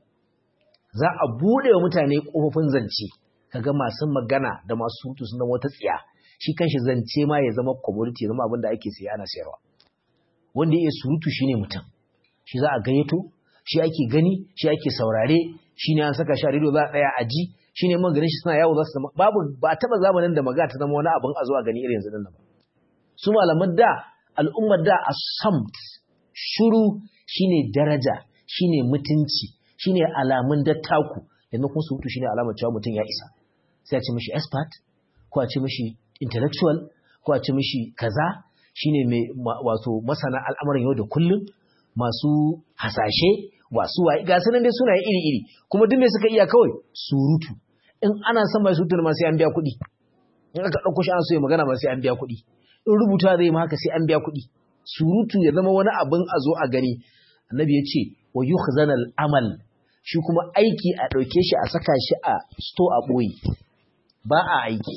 za a buɗe wa mutane ƙofofin zance kaga masu magana da masu surutu suna wata tsiya shi kanshi zance ma ya zama commodity ya zama abin da ake siya ana sayarwa wanda ya iya surutu shine mutum shi za a gayyato shi ake gani shi ake saurare shi ne an saka shi a rediyo za a tsaya a ji shi ne man ganin shi suna yawo za su zama babu ba a taɓa zamanin da maga ta zama wani abin a zo a gani irin yanzu nan ba su malaman da al'ummar da a samt shuru shine daraja shine mutunci shine alamun dattaku yanzu kun surutu shine alamar cewa mutum ya isa sai a ce mishi expert ko a ce mishi intellectual ko a ce mishi kaza shine mai wato masana al'amuran yau da kullum masu hasashe wasu waye ga sanan dai sunaye iri-iri kuma duk me suka iya kawai surutu in ana son mai surutu ma sai an biya kuɗi in aka ɗauko shi ana so ya magana ma sai an biya kuɗi in rubuta zai ma haka sai an biya kuɗi surutu ya zama wani abin a zo a gani annabi ya ce wa yukhzana al-amal shi kuma aiki a ɗauke shi a saka shi a sto a ɓoye ba a aiki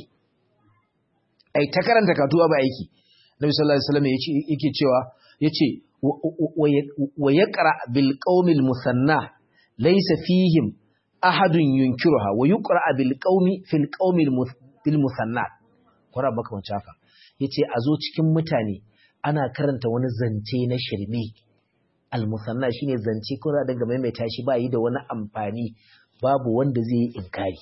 ai ta karanta katuwa ba aiki nabi sallallahu alaihi wasallam yake cewa yace wa yaqra bil qaumil musanna laysa fihim ahadun yunkiruha wa yuqra bil qaumi fil qaumil bil musanna kwara baka wancan haka yace a zo cikin mutane ana karanta wani zance na shirme al musanna shine zance ko da daga maimaita shi ba yi da wani amfani babu wanda zai yi inkari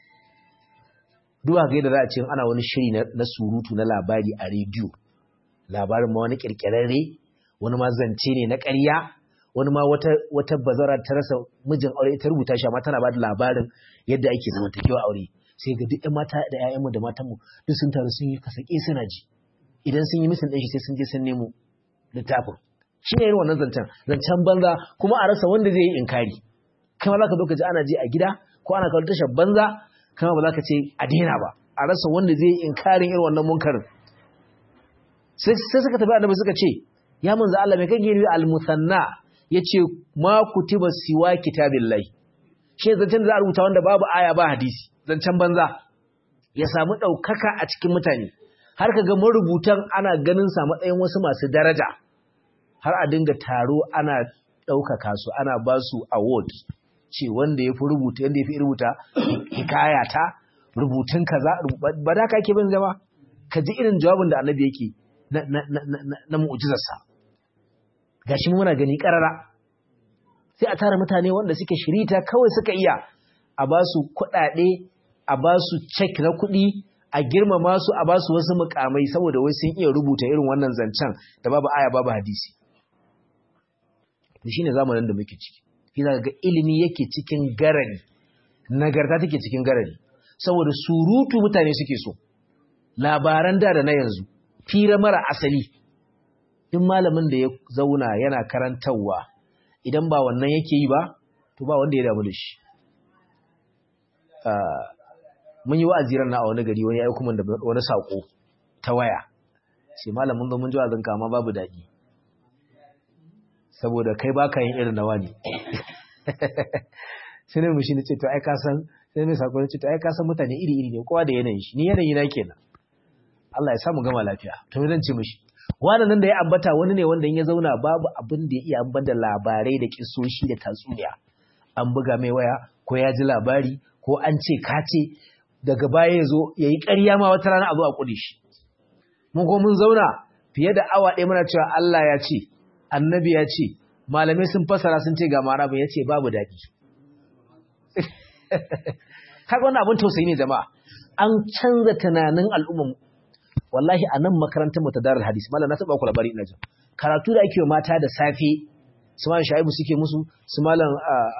duwa ga yadda za a ce ana wani shiri na surutu na labari a rediyo labarin ma wani kirkirarre wani ma zance ne na ƙarya wani ma wata wata bazara ta rasa mijin aure ta rubuta shi amma tana ba da labarin yadda ake zamantakewa aure sai ga duk mata da ƴaƴanmu da matanmu duk sun taru sun yi kasake suna ji idan sun yi misin ɗin shi sai sun je sun nemo littafin shi ne irin wannan zancen zancen banza kuma a rasa wanda zai yi inkari kama za ka zo ka ji ana ji a gida ko ana kawo tashar banza kama ba za ka ce a daina ba a rasa wanda zai yi inkarin irin wannan munkarin sai suka tafi annabi suka ce ya manzo Allah mai kake yi al-musanna yace ma kutiba siwa kitabillahi shi zancen da za a rubuta wanda babu aya ba hadisi zancen banza ya samu daukaka a cikin mutane har kaga marubutan ana ganin sa matsayin wasu masu daraja har a dinga taro ana daukaka su ana ba su award ce wanda yafi rubuta yanda yafi rubuta hikaya ta rubutun kaza ba da kake bin zama ka ji irin jawabin da annabi yake na na na na, na mu'jizarsa gashi muna gani karara sai a tara mutane wanda suke shirita kawai suka iya a ba su kuɗaɗe a ba su cek na kuɗi a girmama su a ba su wasu mukamai saboda wai sun iya rubuta irin wannan zancen da babu aya babu hadisi to shine zamanin da muke ciki shi ga ilimi yake cikin garari nagarta take cikin garari saboda surutu mutane suke so labaran da da na yanzu fira mara asali duk malamin da ya zauna yana karantarwa idan ba wannan yake yi ba to ba wanda ya damu da shi mun yi wa'aziran na a wani gari wani ya kuma da wani sako ta waya sai malamin zo mun ji wa'azin kama babu daɗi saboda kai baka yin irin nawa ne sai ne mushi ne ce to ai ka san sai mai sako ne ce to ai ka san mutane iri iri ne kowa da yanayin shi ni yanayi na kenan Allah ya samu gama lafiya to me zan ce mishi wannan da ya ambata wani ne wanda in ya zauna babu abin da ya iya ambata labarai da kisoshi da tatsuniya an buga mai waya ko ya ji labari ko an ce ka ce daga baya ya zo ya yi ƙarya ma wata rana a zo a ƙude shi mun ko mun zauna fiye da awa ɗaya muna cewa Allah ya ce annabi ya ce malamai sun fasara sun ce ga mara ya ce babu daɗi kaga wannan abin tausayi ne jama'a an canza tunanin al'umman wallahi a nan makarantar mu ta darul hadis malam na taba ku labari ina jin karatu da ake mata da safe su malam shaibu suke musu su malam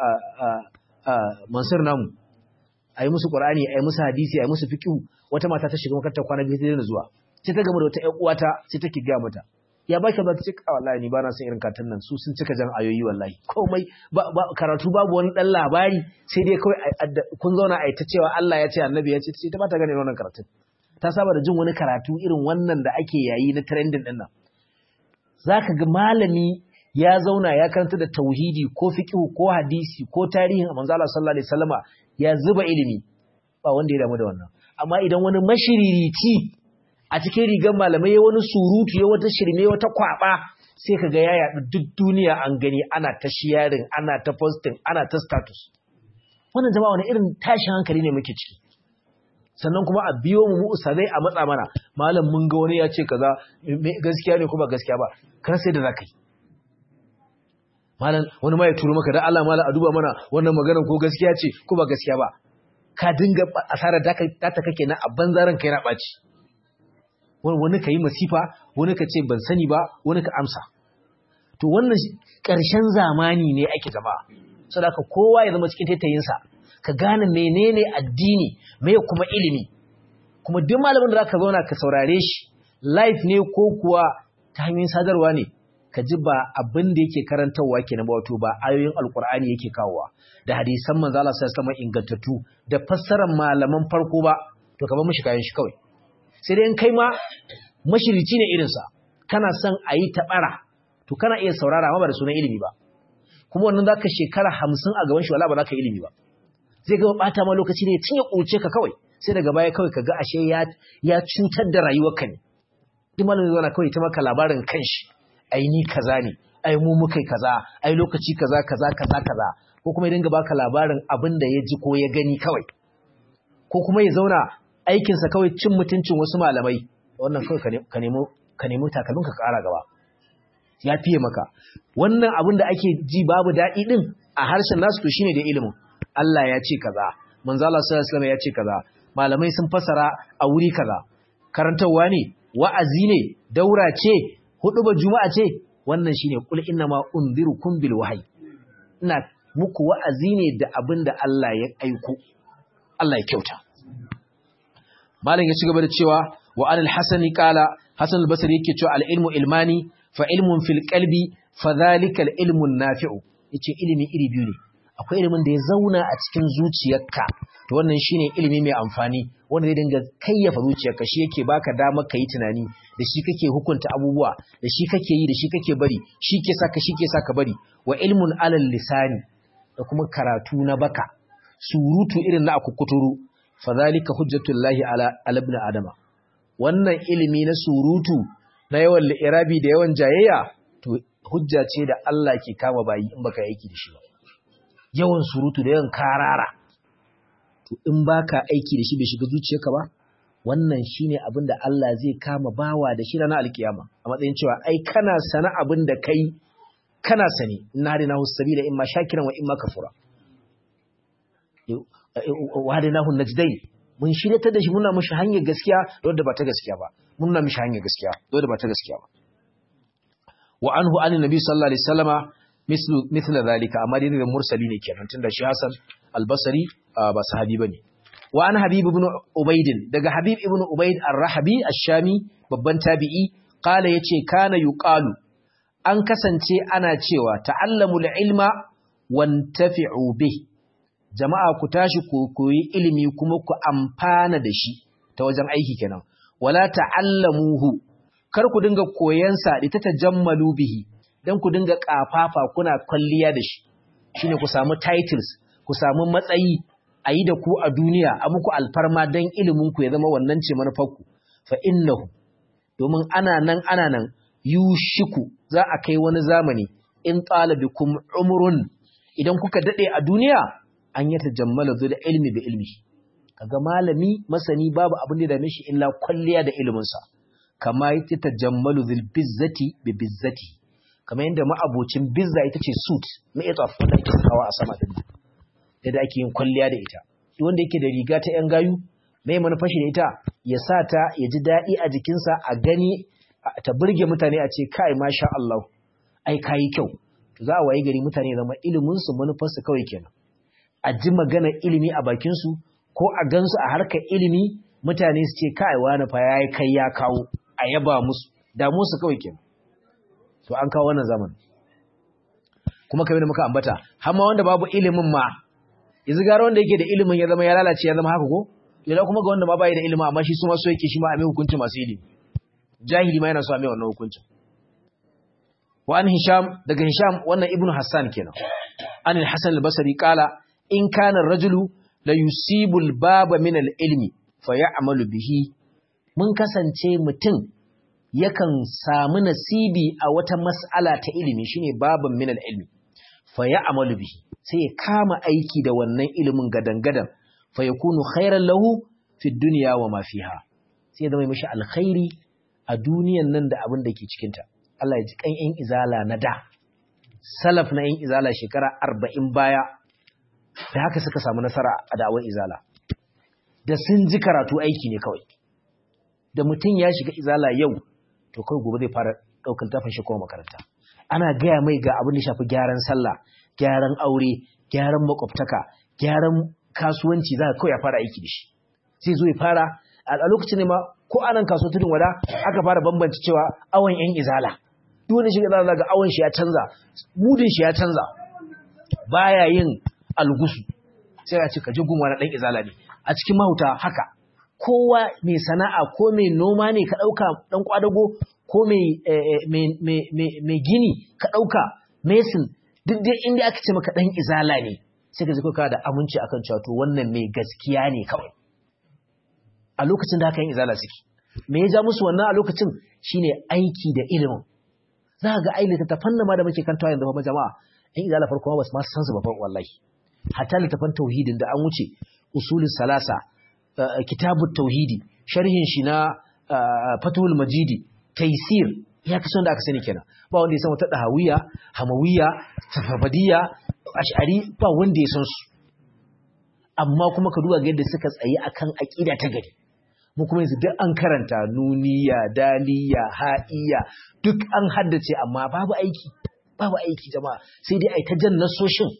mansur namu ayi musu qur'ani ayi musu hadisi ayi musu fiqh wata mata ta shiga makarantar kwana biyu sai da zuwa sai ta gama da wata ƴan uwata sai take ga mata ya baki ba ta ce ka wallahi ni ba na son irin katan nan su sun cika jan ayoyi wallahi komai karatu babu wani dan labari sai dai kawai kun zauna a ta cewa Allah ya ce annabi ya ce ta ba ta gane wannan karatun ta saba da jin wani karatu irin wannan da ake yayi na trending din nan zaka ga malami ya zauna ya karanta da tauhidi ko fiqh ko hadisi ko tarihin manzo Allah sallallahu alaihi wasallama ya zuba ilimi ba wanda ya damu da wannan amma idan wani mashiririci a cikin rigar malamai ya wani surutu ya wata shirme wata kwaba sai ka ga ya yaɗu duk duniya an gani ana ta sharing ana ta posting ana ta status wannan jama'a wani irin tashin hankali ne muke ciki sannan kuma a biyo mu ustazai a matsa mana malam mun ga wani ya ce kaza gaskiya ne kuma gaskiya ba kan sai da zaka yi malam wani ma ya turo maka da Allah malam a duba mana wannan maganar ko gaskiya ce ko ba gaskiya ba ka dinga asarar da ta kake na a banzaran kai na ɓaci wani ka yi masifa wani ka ce ban sani ba wani ka amsa to wannan ƙarshen zamani ne ake zama saboda kowa ya zama cikin taitayinsa ka gane menene addini me kuma ilimi kuma duk malamin da zaka zauna ka saurare shi live ne ko kuwa ta hanyoyin sadarwa ne ka ji ba abin da yake karantarwa kenan ba wato ba ayoyin alkur'ani yake kawowa da hadisan manzo Allah sallallahu alaihi wasallam ingantattu da fassarar malaman farko ba to ka bar mishi kayan shi kawai sai dai in kai ma mashirici ne irinsa kana son a yi taɓara to kana iya saurara amma ba da sunan ilimi ba kuma wannan za ka shekara hamsin a gaban shi wala ba za ka ilimi ba zai gaba ɓata ma lokaci ne ya cinye ƙulce ka kawai sai daga baya kawai ka ga ashe ya cutar da rayuwarka ne duk malamin zana kawai ta maka labarin kanshi ai ni kaza ne ai mu mukai kaza ai lokaci kaza kaza kaza kaza ko kuma ya dinga baka labarin abin da ya ji ko ya gani kawai ko kuma ya zauna aikinsa kawai cin mutuncin wasu malamai wannan kawai ka nemi takalmin ka kara gaba ya fiye maka wannan abin da ake ji babu daɗi ɗin a harshen nasu to shine da ilimin Allah ya ce kaza manzo Allah sallallahu alaihi ya ce kaza malamai sun fasara a wuri kaza karantarwa ne wa'azi ne daura ce huduba juma'a ce wannan shine kul inna ma unzirukum bil wahyi ina muku wa'azi ne da abin da Allah ya aiko Allah ya kyauta malam ya ci gaba da cewa wa anil hasani qala hasan al-basri yake cewa al-ilmu ilmani fa ilmun fil qalbi fa dhalika al-ilmu nafi'u yace ilimi iri biyu ne akwai ilimin da ya zauna a cikin zuciyarka to wannan shine ilimi mai amfani wanda zai dinga kayyafa zuciyarka shi yake baka damar kai tunani da shi kake hukunta abubuwa da shi kake yi da shi kake bari shi ke saka shi ke saka bari wa ilmun alal lisani da kuma karatu na baka surutu irin na akukuturu fadhalika hujjatullahi ala ibn adama wannan ilimi na surutu na yawan li'irabi da yawan jayayya to hujja ce da Allah ke kama bayi in baka aiki da shi ba yawan surutu da yawan karara to in baka aiki da shi bai shiga zuciyarka ba wannan shine abin da Allah zai kama bawa da shi ranar alkiyama a matsayin cewa ai kana sana abin da kai kana sani inna hadinahu sabila imma shakiran wa imma kafura wa hadinahu najdain mun shiryatar da shi muna mishi hanyar gaskiya da wadda ba ta gaskiya ba muna mishi hanyar gaskiya da wadda ba ta gaskiya ba wa anhu an nabi sallallahu alaihi wasallama mislu mithla zalika amma dai da mursali ne kenan tunda shi Hassan al-Basri ba sahabi bane wa an Habib ibn Ubayd daga Habib ibn Ubayd ar-Rahabi ash-Shami babban tabi'i qala yace kana yuqalu an kasance ana cewa ta'allamul ilma wantafi'u bih jama'a ku tashi ku koyi ilimi kuma ku amfana da shi ta wajen aiki kenan wala ta'allamuhu kar ku dinga koyan sa da ta tajammalu bihi dan ku dinga kafafa kuna kwalliya da shi shine ku samu titles ku samu matsayi a yi da ku a duniya a muku alfarma dan ilimin ku ya zama wannan ce manufarku fa innahu domin ana nan ana nan yushiku za a kai wani zamani in talabikum umrun idan kuka dade a duniya an yatajammala da ilmi bi ilmi kaga malami masani babu abin da dame shi illa kwalliya da ilimin sa kama yatajammalu dhil bizzati bi bizzati kamar yadda ma'abocin bizza ita ce suit ma'itaf wanda ake sakawa a sama din da ake yin kwalliya da ita wanda yake da riga ta yan gayu mai manufashi da ita ya sa ta ya ji daɗi a jikinsa a gani ta burge mutane a ce kai masha Allah ai kayi kyau to za a wayi gari mutane zama iliminsu manufarsu kawai kenan a ji magana ilimi a bakinsu ko a gansu a harkar ilimi mutane su ce kai wani fa yayi kai ya kawo a yaba musu damu su kawai kenan to an kawo wannan zaman kuma kamar da muka ambata har ma wanda babu ilimin ma yanzu gara wanda yake da ilimin ya zama ya lalace ya zama haka ko idan kuma ga wanda ma bai da ilimi amma shi su ma so yake shi ma a mai hukunci masu ilimi jahili ma yana so a mai wannan hukuncin wa an hisham daga hisham wannan ibnu hassan kenan an al-hasan al-basri qala in kana ar-rajulu la yusibu al-baba min al-ilmi fa ya'malu bihi mun kasance mutum yakan samu nasibi a wata mas'ala ta ilimi shine baban min al-ilmi fa ya'malu bihi sai ya kama aiki da wannan ilimin gadangadan fa yakunu khairan lahu fi dunya wa ma fiha sai ya zama mishi alkhairi a duniyan nan da abin da ke cikin ta Allah ya ji kan yan izala na da salaf na yan izala shekara 40 baya da haka suka samu nasara a da'awar izala da sun ji karatu aiki ne kawai da mutum ya shiga izala yau to kawai gobe zai fara daukan tafin shi kuma makaranta ana gaya mai ga abin da shafi gyaran sallah gyaran aure gyaran makwabtaka gyaran kasuwanci za ka kawai ya fara aiki da shi sai zo ya fara a lokacin ne ma ko anan kaso tudun wada aka fara bambanci cewa awon yan izala duk wani shiga za ga awon shi ya canza mudin shi ya canza baya yin algusu sai ya ce ka ji gumwa na dan izala ne a cikin mahuta haka kowa mai sana'a ko mai noma ne ka dauka dan kwadago ko mai gini ka dauka mason duk dai inda aka ce maka dan izala ne sai ka ji ka da aminci akan cewa to wannan mai gaskiya ne kawai a lokacin da aka yin izala suke me ya ja musu wannan a lokacin shine aiki da ilimin za ga ai littattafan nan ma da muke kantawa yanzu fa jama'a in izala farko ba su ma san su ba fa wallahi hatta littattafan tauhidin da an wuce usulul salasa kitabut tauhidi sharhin shi na fatul majidi taysir ya kaso da aka sani kenan ba wanda ya san wata dahawiya hamawiya safafadiya ash'ari ba wanda ya san su amma kuma ka duba ga yadda suka tsaye akan aqida ta gari mu kuma yanzu duk an karanta nuniya daliya ha'iya duk an haddace amma babu aiki babu aiki jama'a sai dai ai ta jan nasoshin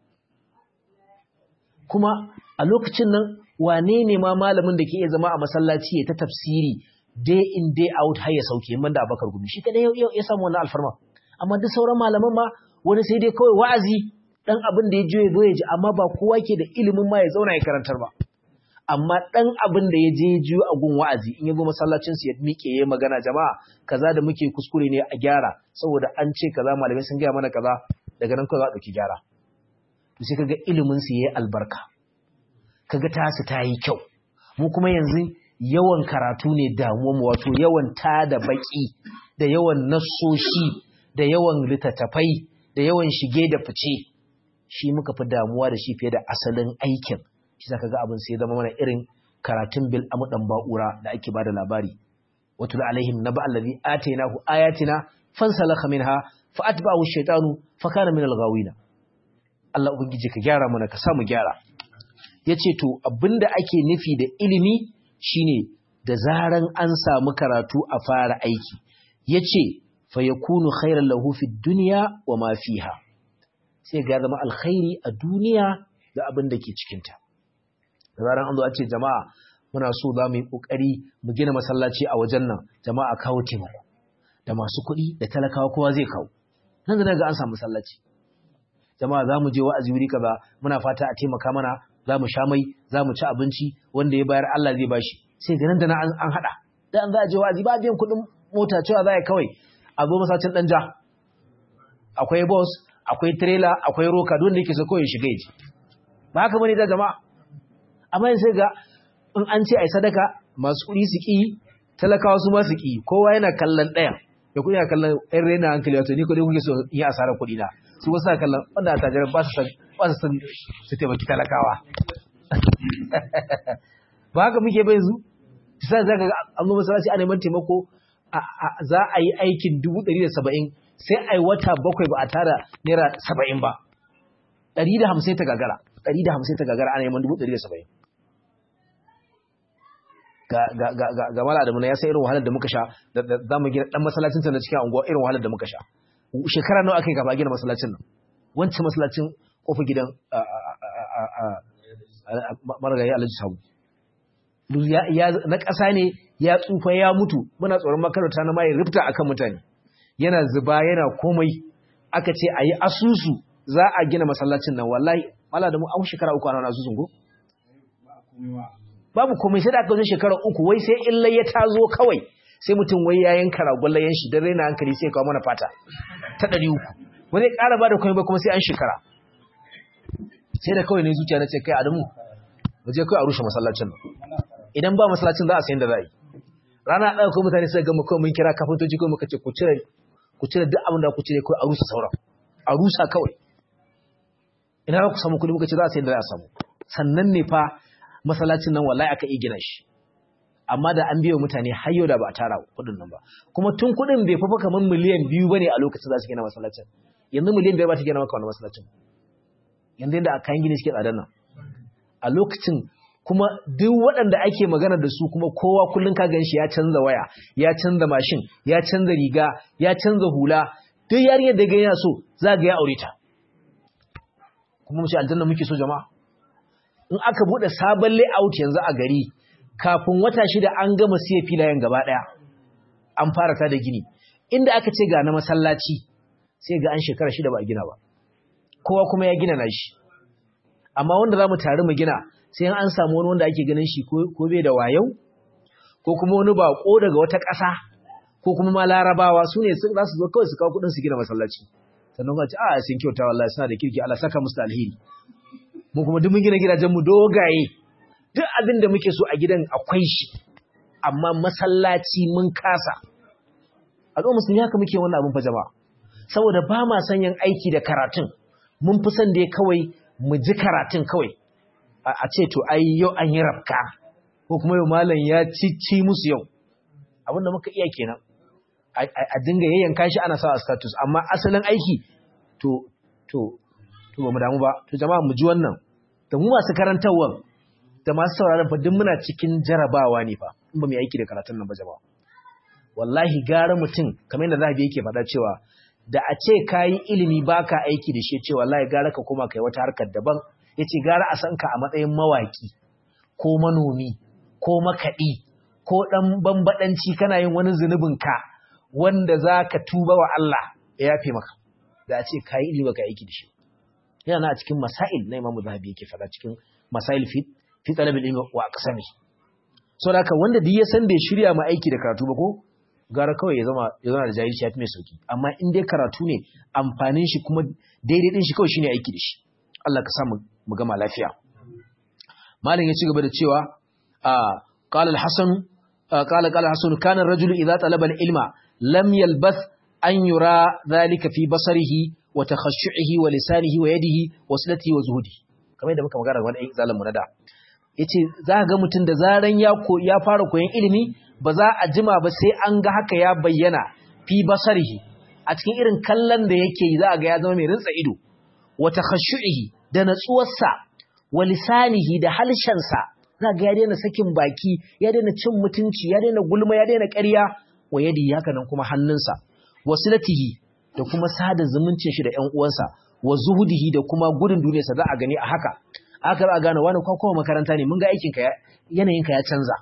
kuma a lokacin nan wane ne ma malamin da ke iya zama a masallaci ya ta tafsiri day in day out har ya sauke man da abakar gumi shi kadai ya samu wannan alfarma amma duk sauran malaman ma wani sai dai kawai wa'azi dan abin da ya je ya zo ya ji amma ba kowa ke da ilimin ma ya zauna ya karantar ba amma dan abin da ya je ya ji a gun wa'azi in ya zo masallacin su ya miƙe ya magana jama'a kaza da muke kuskure ne a gyara saboda an ce kaza malamai sun gaya mana kaza daga nan kawai za a ɗauki gyara to sai kaga ilimin su yayi albarka kaga tasu ta yi kyau mu kuma yanzu yawan karatu ne damuwa mu wato yawan ta da baki da yawan nassoshi da yawan littattafai da yawan shige da fice shi muka fi damuwa da shi fiye da asalin aikin shi zaka ga abin sai zama mana irin karatun bil amudan ba'ura da ake bada labari watul alaihim naba allazi atainahu ayatina fansalakha minha fa atba'ahu ash-shaytanu fa kana min al-ghawina Allah ubangiji ka gyara mana ka samu gyara yace to abinda ake nufi da ilimi shine da zaran an samu karatu a fara aiki yace fa yakunu khairan lahu fid dunya wa ma fiha sai ga zama alkhairi a duniya da abin da ke cikinta da zaran an zo a ce jama'a muna so za mu yi ƙoƙari mu gina masallaci a wajen nan jama'a kawo taimako da masu kuɗi da talakawa kowa zai kawo nan da ga an samu masallaci jama'a za mu je wa'azi wuri kaza muna fata a taimaka mana za mu sha mai za mu ci abinci wanda ya bayar Allah zai bashi sai ga nan da nan an haɗa da an za a je wa'azi ba biyan kuɗin mota cewa za a kawai a zo masallacin ɗan ja akwai bus akwai trailer akwai roka don da yake so kawai shiga yaji ba haka bane da jama'a amma sai ga in an ce ai sadaka masu kuɗi su ki talakawa su ma su ki kowa yana kallon ɗaya da kuɗi yana kallon ɗan raina hankali wato ni kuɗi kuke so in yi asarar kuɗi na su wasu kallon wanda a tajirar ba su san ba su san su taimaki talakawa ba haka muke bai zu sai za ka ga an zo masallaci a neman taimako za a yi aikin dubu ɗari da saba'in sai a yi wata bakwai ba a tara naira saba'in ba ɗari da hamsin ta gagara ɗari da hamsin ta gagara ana neman dubu ɗari da saba'in ga mala da muna ya sai irin wahalar da muka sha da za mu gina ɗan masallacin ta na cikin unguwa irin wahalar da muka sha shekara nawa aka yi gaba gina masallacin nan wancan masallacin kofa gidan marigayi alhaji sabu na ƙasa ne ya tsufa ya mutu muna tsoron makaranta na mai rifta akan mutane yana zuba yana komai aka ce a yi asusu za a gina masallacin nan wallahi mala da mu an shekara uku ana asusun ko babu komai sai da aka zo shekara uku wai sai illa ya tazo kawai sai mutum wai ya yanka ragon layan shi don raina hankali sai kawo mana fata ta ɗari uku wani ƙara ba da komai ba kuma sai an shekara sai da kawai ne zuciya na ce kai adamu waje kawai a rushe masallacin nan idan ba masallacin za a sayin da za a yi rana ɗaya ko mutane suka gama kawai mun kira kafintoci kawai muka ce ku cire ku cire duk abin da ku cire kawai a rusa sauran a rusa kawai ina za ku samu kuɗi muka ce za a sayin da za a samu sannan ne fa masallacin nan wallahi aka iya gina shi amma da an biyo mutane har yau da ba a tara kuɗin nan ba kuma tun kuɗin bai fafa kamar miliyan biyu bane a lokacin za su gina masallacin yanzu miliyan biyar ba ta gina maka wani masallacin yanzu yadda a kayan gini suke tsadar nan a lokacin kuma duk waɗanda ake magana da su kuma kowa kullum ka gan shi ya canza waya ya canza mashin ya canza riga ya canza hula duk yarinyar da ga yana so za ga ya aure ta kuma mu ce aljanna muke so jama'a in aka bude sabon layout yanzu a gari kafin wata shida an gama siya filayen gaba daya an fara ta da gini inda aka ce ga na masallaci sai ga an shekara shida ba a gina ba kowa kuma ya gina nashi amma wanda zamu tare mu gina sai an samu wani wanda ake ganin shi ko bai da wayau ko kuma wani bako daga wata ƙasa ko kuma ma larabawa su ne za su zo kawai su kawo kuɗin su gina masallaci sannan kuma ce a sun kyauta wallahi suna da kirki Allah saka musu alheri mu kuma duk mun gina gidajen mu dogaye duk abin da muke so a gidan akwai shi amma masallaci mun kasa al'umma musulmi haka muke wannan abin fa jama'a saboda ba ma son yin aiki da karatun mun fi son da kawai mu ji karatun kawai a ce to ai yau an yi rafka ko kuma yau malam ya cici musu yau abinda muka iya kenan a dinga yayyanka shi ana sa a status amma asalin aiki to to to ba mu damu ba to jama'a mu ji wannan da mu masu karantarwa da masu sauraron fa duk muna cikin jarabawa ne fa in ba mu yi aiki da karatun nan ba jama'a wallahi gara mutum kamar yadda zahabi yake faɗa cewa da a ce kayi ilimi baka aiki da shi cewa wallahi gara ka koma kai wata harkar daban yace gara a san ka a matsayin mawaki ko manomi ko makaɗi ko ɗan bambaɗanci kana yin wani zunubin ka wanda za ka tuba wa Allah ya yafe maka da a ce ka yi ilimi baka aiki da shi yana a cikin masail na imamu zahabi yake faɗa cikin masail fi fi talabil ilmi wa aqsami so da wanda duk ya san bai shirya ma aiki da karatu ba ko gara kawai ya zama ya zama da jahilci ya fi mai sauki amma in dai karatu ne amfanin shi kuma daidai din shi kawai shine aiki da shi Allah ka sa mu gama lafiya malam ya ci gaba da cewa qala al-hasan qala qala hasan kana ar-rajulu idha talaba al-ilma lam yalbath an yura dhalika fi basarihi wa takhashshu'ihi wa lisanihi wa yadihi wa silatihi wa zuhudi kamar yadda muka magana wani zalamu na da yace za ga mutum da zaran ya ko ya fara koyon ilimi ba za a jima ba sai an ga haka ya bayyana fi basarihi a cikin irin kallon da yake yi za a ga ya zama mai rintsa ido wa takhashshu'ihi da natsuwarsa wa lisanihi da halshensa za ga ya daina sakin baki ya daina cin mutunci ya daina gulma ya daina ƙarya wa yadi haka nan kuma hannunsa wa silatihi da kuma sada zumuncin shi da ƴan uwansa wa zuhudihi da kuma gudun duniyarsa za a gani a haka aka za a gane wani kwakwa makaranta ne mun ga aikinka yanayinka ya canza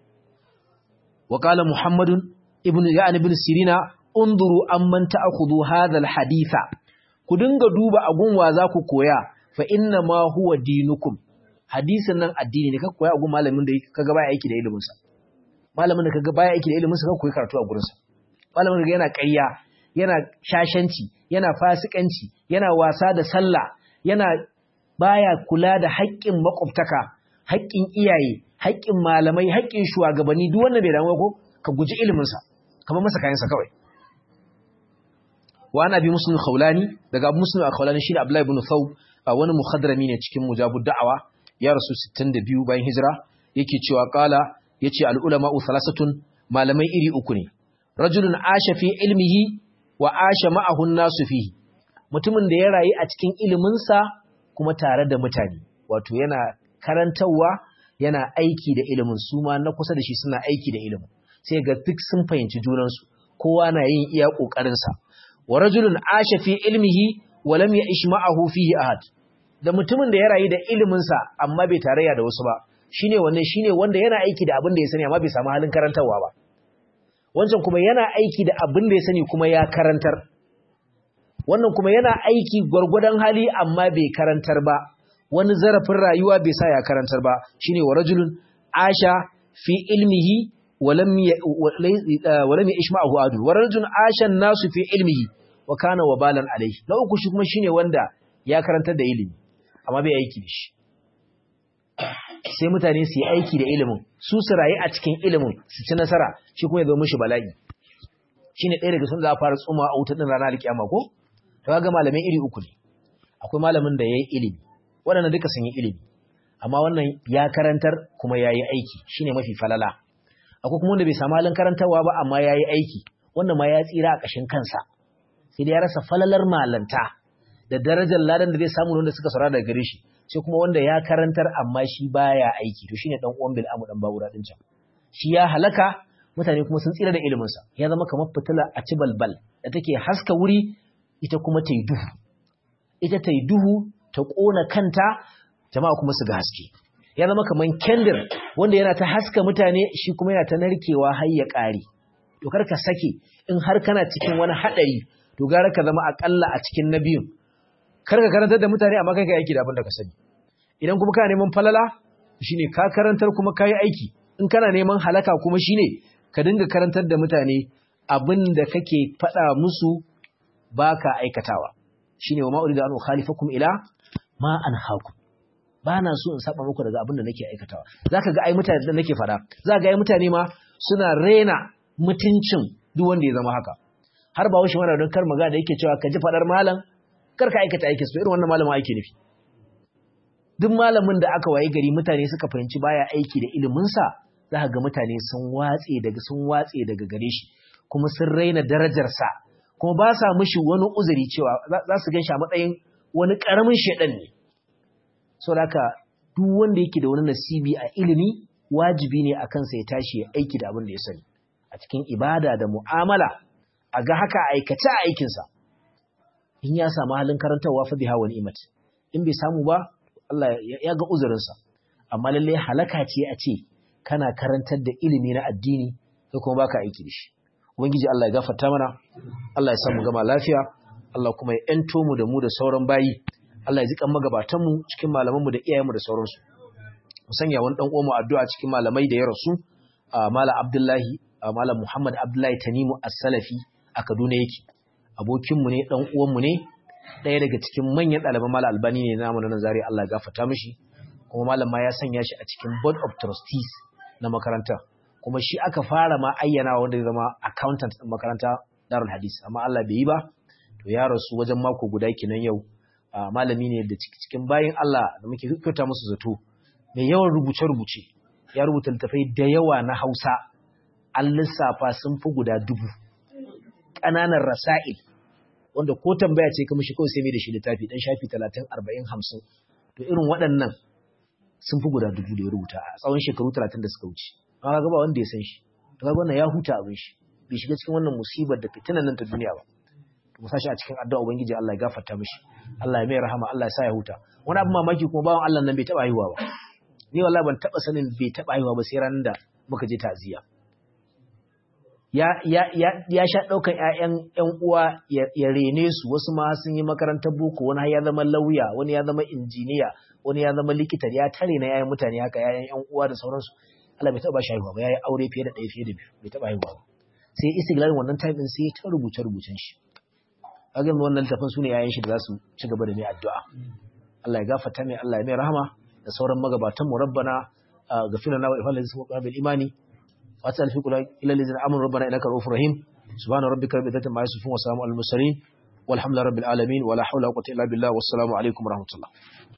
وقال محمد ابن يعني ابن سيرين انظروا امن تاخذوا هذا الحديث ku dinga duba agun wa za ku koya fa inna ma huwa dinukum hadisin nan addini ne ka koya agun malamin da kaga baya aiki da ilimin sa malamin da kaga baya aiki da ilimin sa ka koyi karatu a gurin sa malamin da yana ƙarya yana shashanci yana fasikanci yana wasa da sallah yana baya kula da haƙƙin makwabtaka haƙƙin iyaye haƙƙin malamai haƙƙin shugabanni duk wanda bai damu ko ka guji iliminsa kamar masa kayansa kawai wa ana bi muslim khawlani daga abu muslim khawlani shine abdullahi ibn thawb wani muhadrami ne cikin mujabud da'awa ya rasu 62 bayan hijira yake cewa qala yace al ulama thalathatun malamai iri uku ne rajulun asha fi ilmihi wa asha ma'ahu an-nasu fihi mutumin da ya rayu a cikin iliminsa kuma tare da mutane wato yana karantarwa yana aiki da ilimin su ma na kusa da shi suna aiki da ilimin sai ga duk sun fahimci junansu kowa na yin iya ƙoƙarinsa wa rajulun asha fi ilmihi wa lam ya'ish ma'ahu fihi ahad da mutumin da ya rayu da iliminsa amma bai tarayya da wasu ba shine wannan shine wanda yana aiki da abin da ya sani amma bai samu halin karantarwa ba wancan kuma yana aiki da abin da ya sani kuma ya karantar wannan kuma yana aiki gwargwadon hali amma bai karantar ba wani zarafin rayuwa bai sa ya karantar ba shine wa rajulun asha fi ilmihi walam walam yashma'u adu wa rajulun asha nasu fi ilmihi wa kana wabalan alayhi na uku shi kuma shine wanda ya karantar da ilimi amma bai aiki da shi sai mutane su yi aiki da ilimin su su rayu a cikin ilimin su ci nasara shi kuma ya zo mishi bala'i shine ɗaya daga sun za a fara tsuma a wutar din ranar kiyama ko to ga malamai iri uku ne akwai malamin da yayi ilimi waɗannan duka sun yi ilimi amma wannan ya karantar kuma yayi aiki shine mafi falala akwai kuma wanda bai samu halin karantarwa ba amma yayi aiki wannan ma ya tsira a ƙashin kansa sai dai ya rasa falalar malanta da darajar ladan da zai samu wanda suka saurara daga gare shi sai kuma wanda ya karantar amma shi baya aiki to shine dan uwan bil amu dan bawura din can shi ya halaka mutane kuma sun tsira da ilimin sa ya zama kamar fitila a ci balbal da take haska wuri ita kuma ta yi duhu ita ta yi duhu ta kona kanta jama'a kuma su ga haske ya zama kamar kendir wanda yana ta haska mutane shi kuma yana ta narkewa har ya kare to kar ka sake in har kana cikin wani hadari to gara ka zama akalla a cikin na biyun kar ka karantar da mutane amma kai ka aiki da abin da ka sani idan kuma kana neman falala shine ka karantar kuma kai aiki in kana neman halaka kuma shine ka dinga karantar da mutane abin da kake faɗa musu baka aikatawa shine wa ma'uridu an khalifakum ila ma anhaakum bana so in saba muku daga abin da nake aikatawa zaka ga ai mutane da nake faɗa zaka ga ai mutane ma suna rena mutuncin duk wanda ya zama haka har ba wuce mana don kar magana da yake cewa ka ji faɗar malam kar ka aikata aikin su irin wannan malamin aiki nufi duk malamin da aka waye gari mutane suka fahimci baya aiki da iliminsa za ka ga mutane sun watse daga sun watse daga gare shi kuma sun raina darajarsa kuma ba sa mishi wani uzuri cewa za su gan shi a matsayin wani ƙaramin shaɗan ne saboda haka duk wanda yake da wani nasibi a ilimi wajibi ne a kansa ya tashi ya aiki da abin da ya sani a cikin ibada da mu'amala a ga haka aikace a aikinsa in ya samu halin karantarwa fa biha wal imat in bai samu ba Allah ya ga uzurinsa amma lalle halaka ce a ce kana karantar da ilimi na addini sai kuma baka aiki da shi ubangiji Allah ya gafarta mana Allah ya samu gama lafiya Allah kuma ya ento mu da mu da sauran bayi Allah ya zikan magabatan mu cikin malaman mu da iyayen mu da sauransu mu sanya wani dan uwanmu addu'a cikin malamai da ya rasu Malam Abdullahi Malam Muhammad Abdullahi Tanimu As-Salafi a Kaduna yake abokinmu ne ɗan uwanmu ne ɗaya daga cikin manyan ɗaliban malam albani ne namu na nazari Allah ya gafarta mishi kuma malam ma ya sanya shi a cikin board of trustees na makaranta kuma shi aka fara ma ayyana wanda ya zama accountant ɗin makaranta darul hadis amma Allah bai yi ba to ya rasu wajen mako guda kenan yau malami ne da cikin bayin Allah da muke kyauta musu zato mai yawan rubuce-rubuce ya rubuta littafai da yawa na Hausa an lissafa sun fi guda dubu ƙananan rasa'il wanda ko tambaya ce kuma shi kawai sai mai da shi littafi dan shafi 30 40 50 to irin waɗannan sun fi guda dubu da ya rubuta a tsawon shekaru 30 da suka wuce amma ga ba wanda ya san shi to kaga wannan ya huta abin shi bai shiga cikin wannan musibar da fitinan nan ta duniya ba to mu sashi a cikin addu'a ubangiji Allah ya gafarta mishi Allah ya mai rahama Allah ya sa ya huta wani abu mamaki kuma bawan Allah nan bai taba haihuwa ba ni wallahi ban taba sanin bai taba haihuwa ba sai ranar da muka je ta'ziya ya sha ɗaukan ‘ya'yan ‘yan uwa ya rene su wasu ma sun yi makarantar boko wani ya zama lauya wani ya zama injiniya wani ya zama likita ya tare na ‘ya'yan mutane haka ‘ya'yan ‘yan uwa da sauransu Allah bai taɓa shi haihuwa ba ya yi aure fiye da ɗaya fiye da biyu bai taɓa haihuwa ba sai istiglalin wannan time ɗin sai ta rubuce rubucen shi kaga wannan littafin su ne ‘ya'yan shi da za su ci gaba da mai addu'a Allah ya gafarta mai Allah ya mai rahama da sauran magabatan mu rabbana gafina na wa ifalin su bil imani وأسأل في كل إلى الذين آمنوا ربنا إنك رؤوف رحيم سبحان ربك رب العزة عما يصفون وسلام على المرسلين walhamdulillahi rabbil alamin wala hawla wala quwwata illa billah wassalamu alaikum warahmatullahi